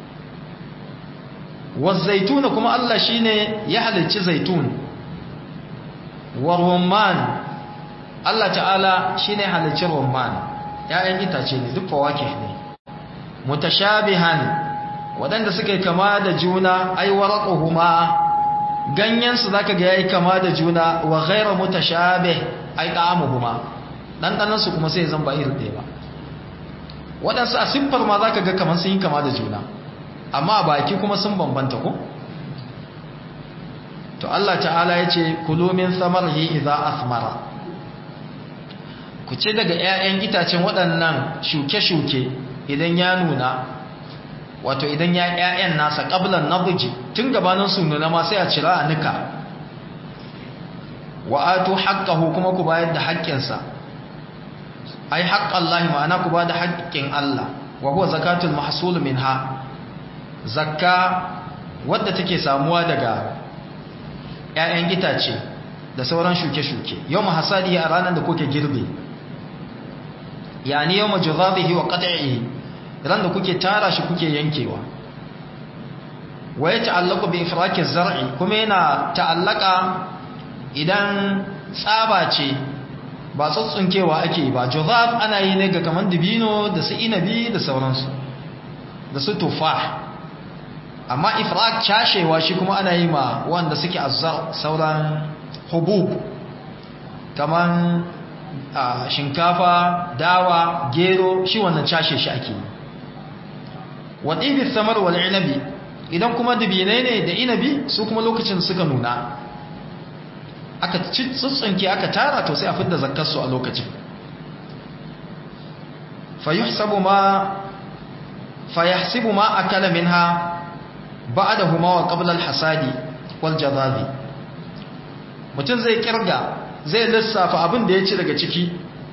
zaituna kuma Allah shine ya halicci zaitun wa rumman Allah ta'ala shine halicci rumman ya'yan itace ne duk fawake ne mutashabihan waɗanda suka yi kama da juna ai waraquhuma ganyen su zaka ga yayi kama da juna wa ghayra mutashabih ai ta'amuhuma dan su kuma sai zan ba irin ɗaya ba waɗansu a siffar ma zaka ga kamar sun yi kama da juna amma a baki kuma sun bambanta ko to Allah ta'ala ya ce kulu min samarhi idza asmara ku ce daga 'ya'yan itacen waɗannan shuke-shuke idan ya nuna wato idan ya ƴaƴan nasa qablan nabji tun gabanin su nuna ma sai a cira a nika wa atu haqqahu kuma ku bayar da haƙƙinsa ai haqqallahi ma'ana ku ba da haƙƙin Allah wa huwa zakatul mahsul minha zakka wadda take samuwa daga ƴaƴan itace da sauran shuke-shuke yau hasadi a ranar da kuke girbe yani yau majurabihi wa qat'ihi ran da kuke tara shi kuke yankewa wa ya ta'allaqu bi ifraki zar'i kuma yana ta'allaka idan tsaba ce ba tsuntsunkewa ake ba juzab ana yi ne ga kaman dibino da su inabi da sauransu da su tufah amma ifrak cashewa shi kuma ana yi ma wanda suke azzar sauran hubub kaman shinkafa dawa gero shi wannan cashe shi ake yi waɗibi samar wal inabi idan kuma dubinai ne da inabi su kuma lokacin suka nuna aka tsutsunke aka tara to sai a fidda zakkarsu a lokacin fayuhsabu ma fayahsibu ma akala minha ba'dahuma wa qabla al-hasadi wal jadabi mutum zai kirga zai lissafa abin da ya ci daga ciki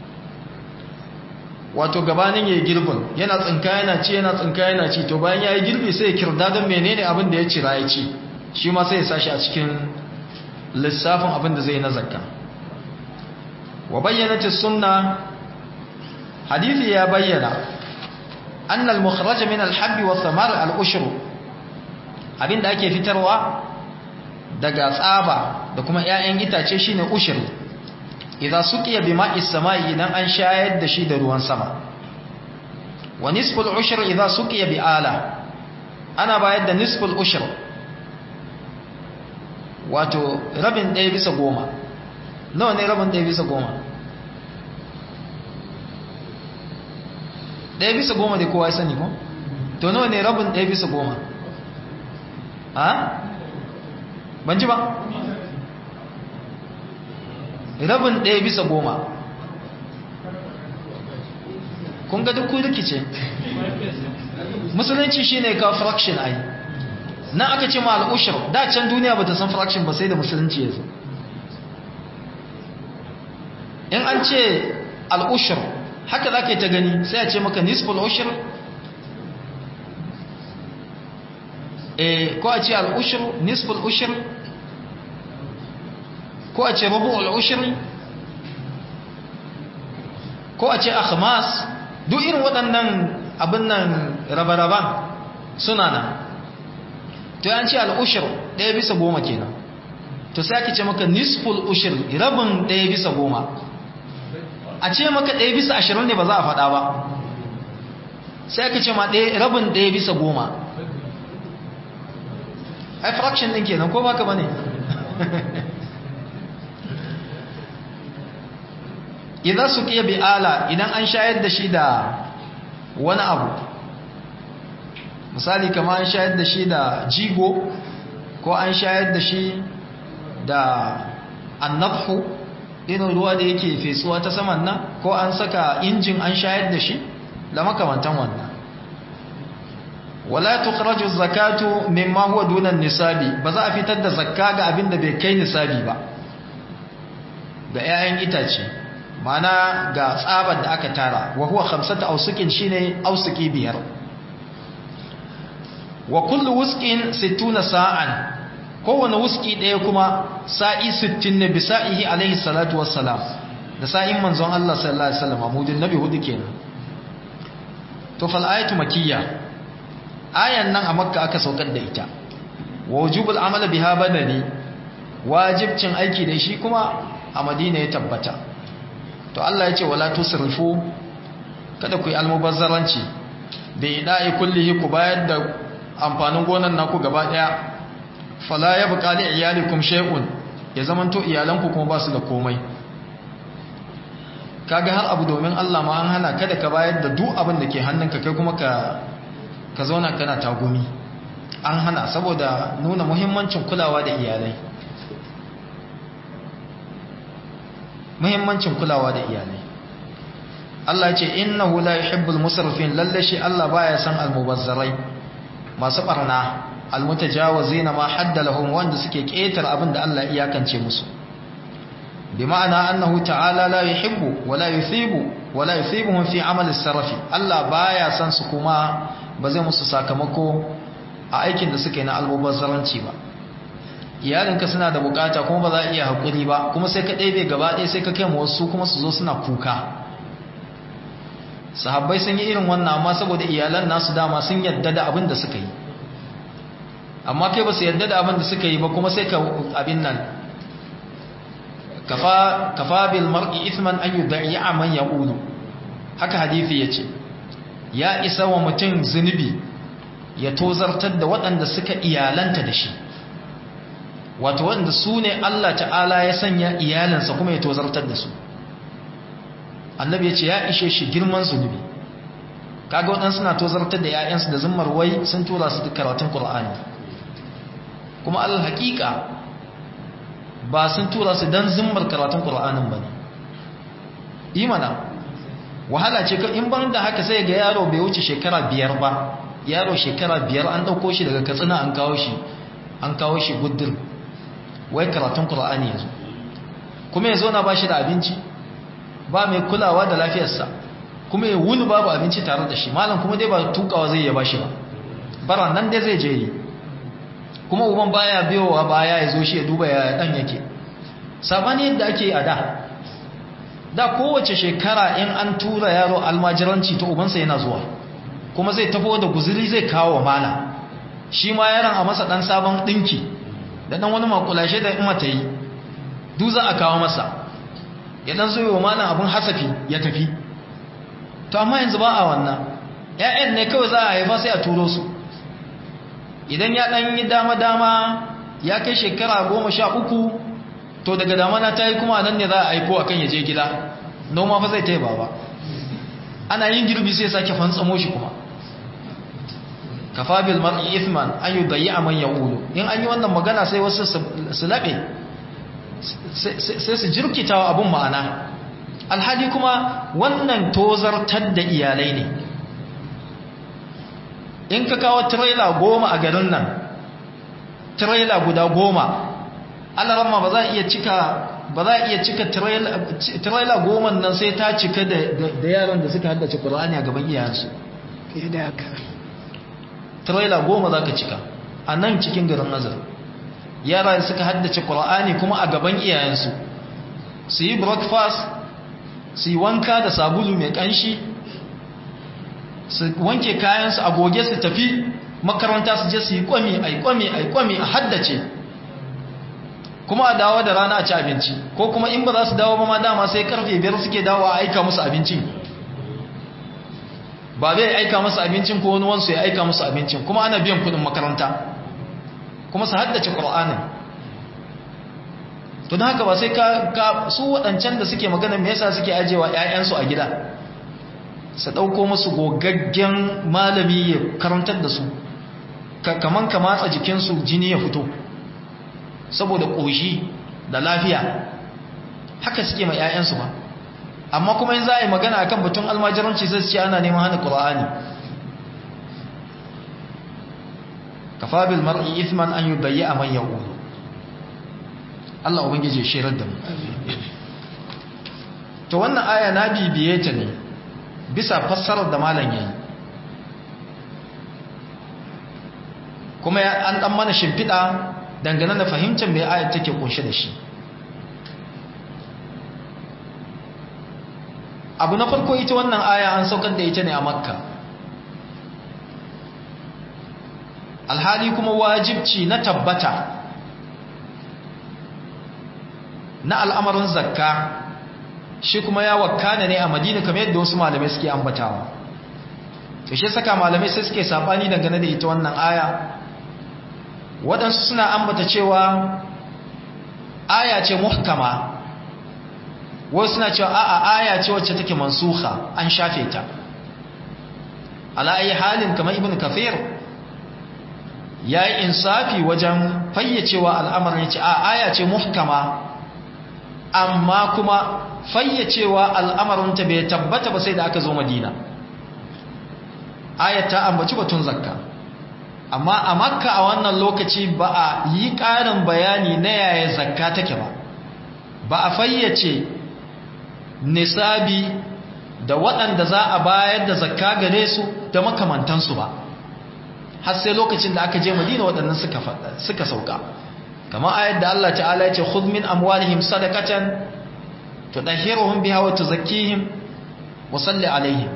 wato gabanin yayi girbin yana tsinka yana ci yana tsinka yana ci to bayan yayi girbi sai ya kirda don menene abin da ya ci ya ci shi ma sai ya sashi a cikin lissafin abin da zai na zakka wa bayyanat sunna hadisi ya bayyana anna al-mukhraj min al-habbi wa thamar al-ushr abinda ake fitarwa daga tsaba da kuma ƴaƴan itace shine ushri idan suqiya bima'i samai idan an shayar da shi da ruwan sama wa nisful ushr idan suqiya bi ala ana bayar da nisful ushr wato rabin ɗaya bisa goma nawa ne rabin ɗaya bisa goma ɗaya bisa goma da kowa ya sani ko to nawa ne rabin ɗaya bisa goma ha ban ji ba rabin ɗaya bisa goma kun ga duk rikice musulunci shi ne ka fraction ai nan aka ce ma al'ushir da can duniya ba ta san fraction ba sai da musulunci ya zo in an ce al'ushir haka za ka yi ta gani sai a ce maka nisful ushir ko a ce al'ushir nisful ushir ko a ce rabu al'ushir ko a ce akhmas duk irin waɗannan abin nan raba-raban suna nan to yan ce al'ushir ɗaya bisa goma kenan to sai ake ce maka nisful ushir rabin ɗaya bisa goma a ce maka ɗaya bisa ashirin ne ba za a faɗa ba sai ake ce ma rabin ɗaya bisa goma ai fraction ɗin kenan ko baka ba ne idan su ƙiya bi'ala idan an shayar da shi da wani abu misali kama an shayar da shi da jigo ko an shayar da shi da annabhu irin ruwa da yake fesuwa ta saman nan ko an saka injin an shayar da shi da makamantan wannan wala tukhraju zakatu mimma huwa duna nisabi ba za a fitar da zakka ga abin da bai kai nisabi ba ga 'ya'yan itace mana ga tsabar da aka tara wa huwa khamsata ausukin shine ausuki biyar wa kullu wusqin 60 sa'an kowane wuski ɗaya kuma sa'i 60 ne bisa'ihi alaihi salatu wassalam da sa'in manzon Allah sallallahu alaihi wasallam amudin nabi hudu kenan to fal ayatu makiyya ayan nan a makka aka saukar da ita wa wujubul amal biha badani wajibcin aiki da shi kuma a madina ya tabbata to Allah ya ce wala tusrifu kada ku yi almubazzaranci bi da'i kullihi ku bayar da amfanin gonan naku gaba daya fala yabqa li iyalikum shay'un ya zamanto iyalanku kuma ba su da komai kaga har abu domin Allah ma an hana kada ka bayar da duk abin da ke hannunka kai kuma ka ka zauna kana tagumi an hana saboda nuna muhimmancin kulawa da iyalai muhimmancin kulawa da iyalai Allah ce innahu la yuhibbul musrifin lalle shi Allah baya san almubazzarai masu barna almutajawazina ma haddalahum wanda suke ketar abin da Allah iyakance musu bi ma'ana annahu ta'ala la yuhibbu wa la yuthibu wa la yuthibuhum fi amal as-sarafi Allah baya san su kuma ba zai musu sakamako a aikin da suke na almubazzaranci ba iyalinka suna da bukata kuma ba za a iya hakuri ba kuma sai ka ɗebe gaba ɗaya sai ka kai mu wasu kuma su zo suna kuka sahabbai sun yi irin wannan amma saboda iyalan nasu dama sun yadda da abin da suka yi amma kai ba su yadda da abin da suka yi ba kuma sai ka abin nan kafa kafa bil mar'i ithman an yudai'a man yaqulu haka hadisi yace ya isa wa mutum zunubi ya tozartar da waɗanda suka iyalanta da shi wato waɗanda su ne Allah ta'ala ya sanya iyalansa kuma ya tozartar da su annabi ya ce ya ishe shi girman zunubi kaga waɗansu suna tozartar da 'ya'yansu da zimmar wai sun tura su karatun ƙur'ani kuma alal haƙiƙa ba sun tura su don zimmar karatun ƙur'anin ba ne imana wahala ce in ban da haka sai ga yaro bai wuce shekara biyar ba yaro shekara biyar an ɗauko shi daga katsina an kawo shi an kawo shi gudun wai karatun ƙur'ani ya zo kuma ya zo na ba shi da abinci ba mai kulawa da lafiyarsa kuma ya wuni babu abinci tare da shi malam kuma dai ba tukawa zai ya ba shi ba bara nan dai zai je yi kuma uban baya biyowa baya ya zo shi ya duba ya dan yake sabani yadda ake a da da kowace shekara in an tura yaro almajiranci ta ubansa yana zuwa kuma zai tafo da guzuri zai kawo wa mana shi ma yaron a masa dan sabon dinki da dan wani makulashe da ima ta yi duk za a kawo masa ya dan zo wa mana abun hasafi ya tafi to amma yanzu ba a wannan ƴaƴan ne kawai za a haifa sai a turo su idan ya dan yi dama dama ya kai shekara goma sha uku to daga damana ta yi kuma nan ne za a aiko akan ya je gida noma fa zai ta yi baba ana yin girbi sai sake fantsamo shi kuma kafa bil mar'i ithman an yudayya man yaqulu in an yi wannan magana sai wasu su labe sai su jirkitawa abun ma'ana alhali kuma wannan tozartar da iyalai ne in ka kawo trailer goma a garin nan trailer guda goma alarama ba za a iya cika ba za a iya cika trailer goma nan sai ta cika da yaran da suka haddace ƙura'ani a gaban iyayensu trailer goma za ka cika a nan cikin garin nazar yara suka haddace ƙura'ani kuma a gaban iyayensu su yi breakfast su yi wanka da sabulu mai ƙanshi su wanke kayansu a goge su tafi makaranta su je su yi kwami a yi kwami a yi kwami a haddace kuma a dawo da rana a ci abinci ko kuma in ba za su dawo ba ma dama sai karfe biyar suke dawo a aika musu abincin ba bai aika musu abincin ko wani wansu ya aika musu abincin kuma ana biyan kudin makaranta kuma su haddace ƙur'anin to don haka ba sai ka su waɗancan da suke magana me yasa suke ajewa 'ya'yansu a gida su ɗauko musu gogaggen malami ya karantar da su kaman ka matsa jikinsu jini ya fito saboda ƙoshi da lafiya haka suke mai 'ya'yansu ba amma kuma yin za a yi magana akan batun almajiranci sai su ce ana neman hana ƙura'ani kafabil mar'i ithman an yi a man yau Allah ubangiji shirar da mu to wannan aya na bibiye ta ne bisa fassarar da malam yayi kuma an dan mana shimfiɗa dangane da fahimtar mai ayat take kunshe da shi abu na farko ita wannan aya an saukar da ita ne a makka alhali kuma wajibci na tabbata na al'amarin zakka shi kuma ya wakana ne a madina kamar yadda wasu malamai suke ambatawa to shi saka malamai sai suke sabani dangane da ita wannan aya waɗansu suna ambata cewa aya ce muhkama wasu suna cewa a'a aya ce wacce take mansuha an shafe ta ala ayi halin kamar ibn kafir yayi insafi wajen fayyacewa al'amarin yace a aya ce muhkama amma kuma fayyacewa al'amarinta bai tabbata ba sai da aka zo madina ayat ta ambaci batun zakka amma a makka a wannan lokaci ba a yi ƙarin bayani na yaya zakka take ba ba a fayyace nisabi da waɗanda za a bayar da zakka gare su da makamantansu ba har sai lokacin da aka je madina waɗannan suka sauka kamar ayat da Allah ta'ala ya ce khudh min amwalihim sadaqatan tudahhiruhum biha wa tuzakkihim wa salli alaihim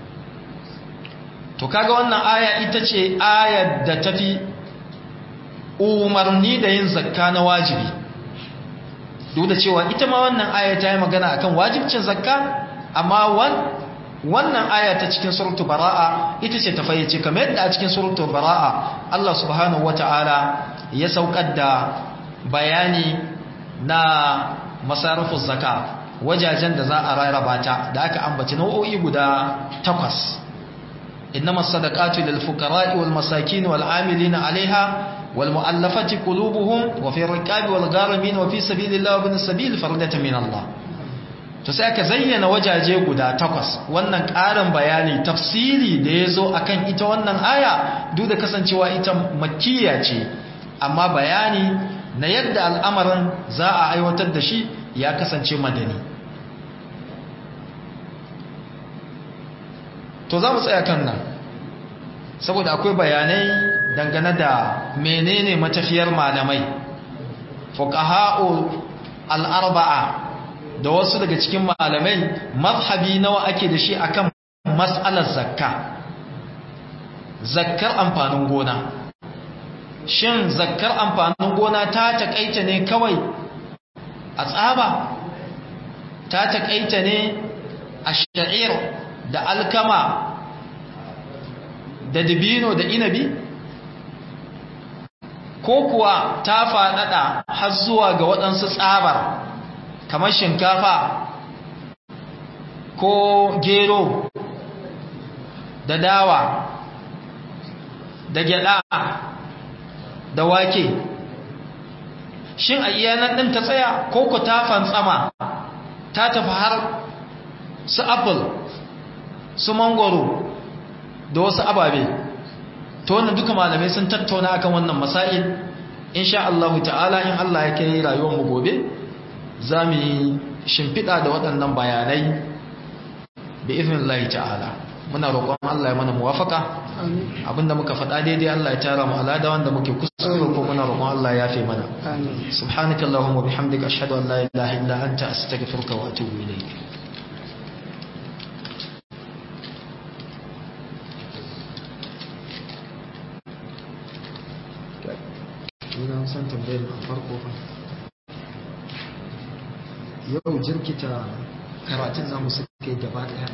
to kaga wannan aya ita ce ayar da tafi umarni da yin zakka na wajibi duk da cewa ita ma wannan aya ta yi magana akan wajibcin zakka amma wannan aya ta cikin suratul bara'a ita ce ta fayyace kamar yadda a cikin suratul bara'a Allah subhanahu wata'ala ya saukar da bayani na masarufus zakka wajajen da za a rarraba ta da aka ambaci nau'o'i guda takwas إنما الصدقات للفقراء والمساكين والعاملين عليها والمؤلفة قلوبهم وفي الركاب والغارمين وفي سبيل الله وابن السبيل فردة من الله to sai aka zayyana wajaje guda takwas wannan ƙarin bayani tafsiri da ya zo a kan ita wannan aya duk da kasancewa ita makkiya ce amma bayani na yadda al'amarin za a aiwatar da shi ya kasance madani to za mu tsaya kan nan saboda akwai bayanai dangane da menene matafiyar malamai fuqaha'u al-arba'a da wasu daga cikin malamai mazhabi nawa ake da shi akan mas'alar zakka zakkar amfanin gona shin zakkar amfanin gona ta takaita ne kawai a tsaba ta takaita ne a sha'ir da alkama da dibino da inabi ko kuwa ta faɗaɗa har zuwa ga waɗansu tsabar kamar shinkafa ko gero da dawa da gyada da wake shin a iyanar ɗin ta tsaya ko ku ta fantsama ta tafi har su apple su mangoro da wasu ababe to wannan duka malamai sun tattauna akan wannan masail insha Allah ta'ala in Allah ya kai rayuwar mu gobe za mu yi shimfiɗa da waɗannan bayanai bi iznillahi ta'ala muna roƙon Allah ya mana muwafaka abinda muka faɗa daidai Allah ya tara mu alada wanda muke kuskure ko muna roƙon Allah ya yafe mana subhanakallahumma bihamdika ashhadu an la ilaha illa anta astaghfiruka wa atubu ilayk ina son tambayar a farko fa yau jirkita karatun namu suka yi gaba daya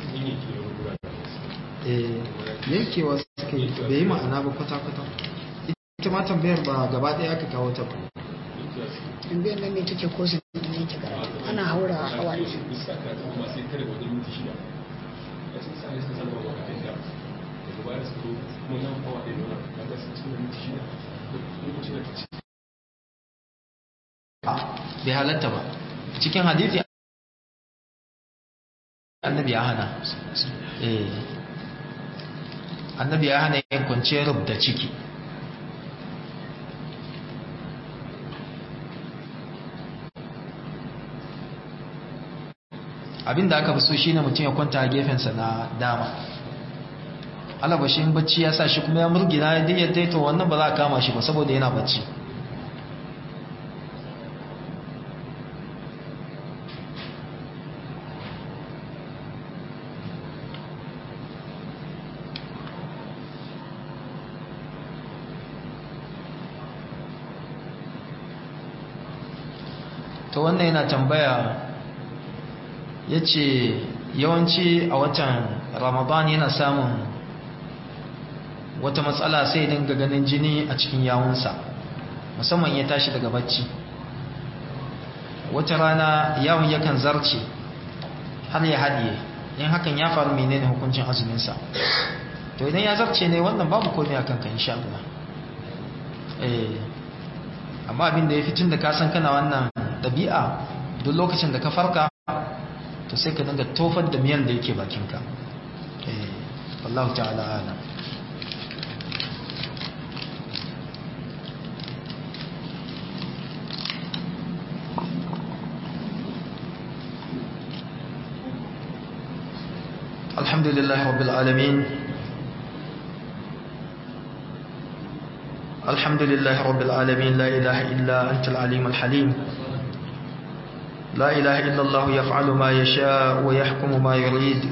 yankewa suka yi bai yi ma'ana ba kwata-kwata ita ma tambayar ba gaba daya aka kawo ta ba tambayar nan ne take ko sun yanke karatu ana haura hawa ne bai halatta ba cikin hadithi annabi ya hana eh annabi ya hana yin kwanciyar rubda ciki abinda aka fi so shine mutum ya kwanta a gefensa na dama alabashin bacci ya sa shi kuma ya murgina ya daidai to wannan ba za a kama shi ba saboda yana bacci to wannan yana tambaya ya ce yawanci a watan ramadan yana samun wata matsala sai dinga ganin jini a cikin yawunsa musamman ya tashi daga bacci wata rana yawon yakan zarce har ya haɗiye in hakan ya faru menene hukuncin azuminsa to idan ya zarce ne wannan babu komai a kanka insha Allah eh amma abin da ya fi tun da ka san kana wannan ɗabi'a duk lokacin da ka farka to sai ka dinga tofar da miyan da yake bakinka eh wallahu ta'ala alam الحمد لله رب العالمين الحمد لله رب العالمين لا إله إلا أنت العليم الحليم لا إله إلا الله يفعل ما يشاء ويحكم ما يريد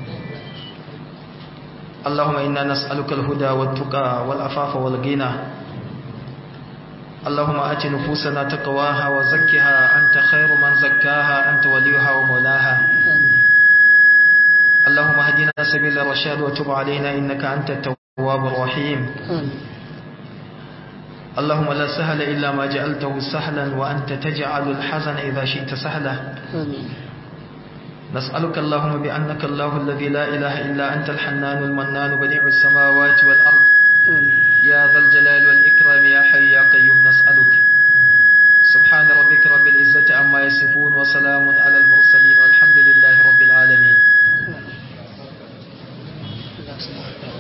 اللهم إنا نسألك الهدى والتقى والعفاف والغنى اللهم آت نفوسنا تقواها وزكها أنت خير من زكاها أنت وليها ومولاها اللهم اهدنا سبيل الرشاد وتب علينا إنك أنت التواب الرحيم اللهم لا سهل إلا ما جعلته سهلا وأنت تجعل الحزن إذا شئت سهلا نسألك اللهم بأنك الله الذي لا إله إلا أنت الحنان المنان بديع السماوات والأرض يا ذا الجلال والإكرام يا حي يا قيوم نسألك سبحان ربك رب العزة عما يصفون وسلام على المرسلين والحمد لله رب العالمين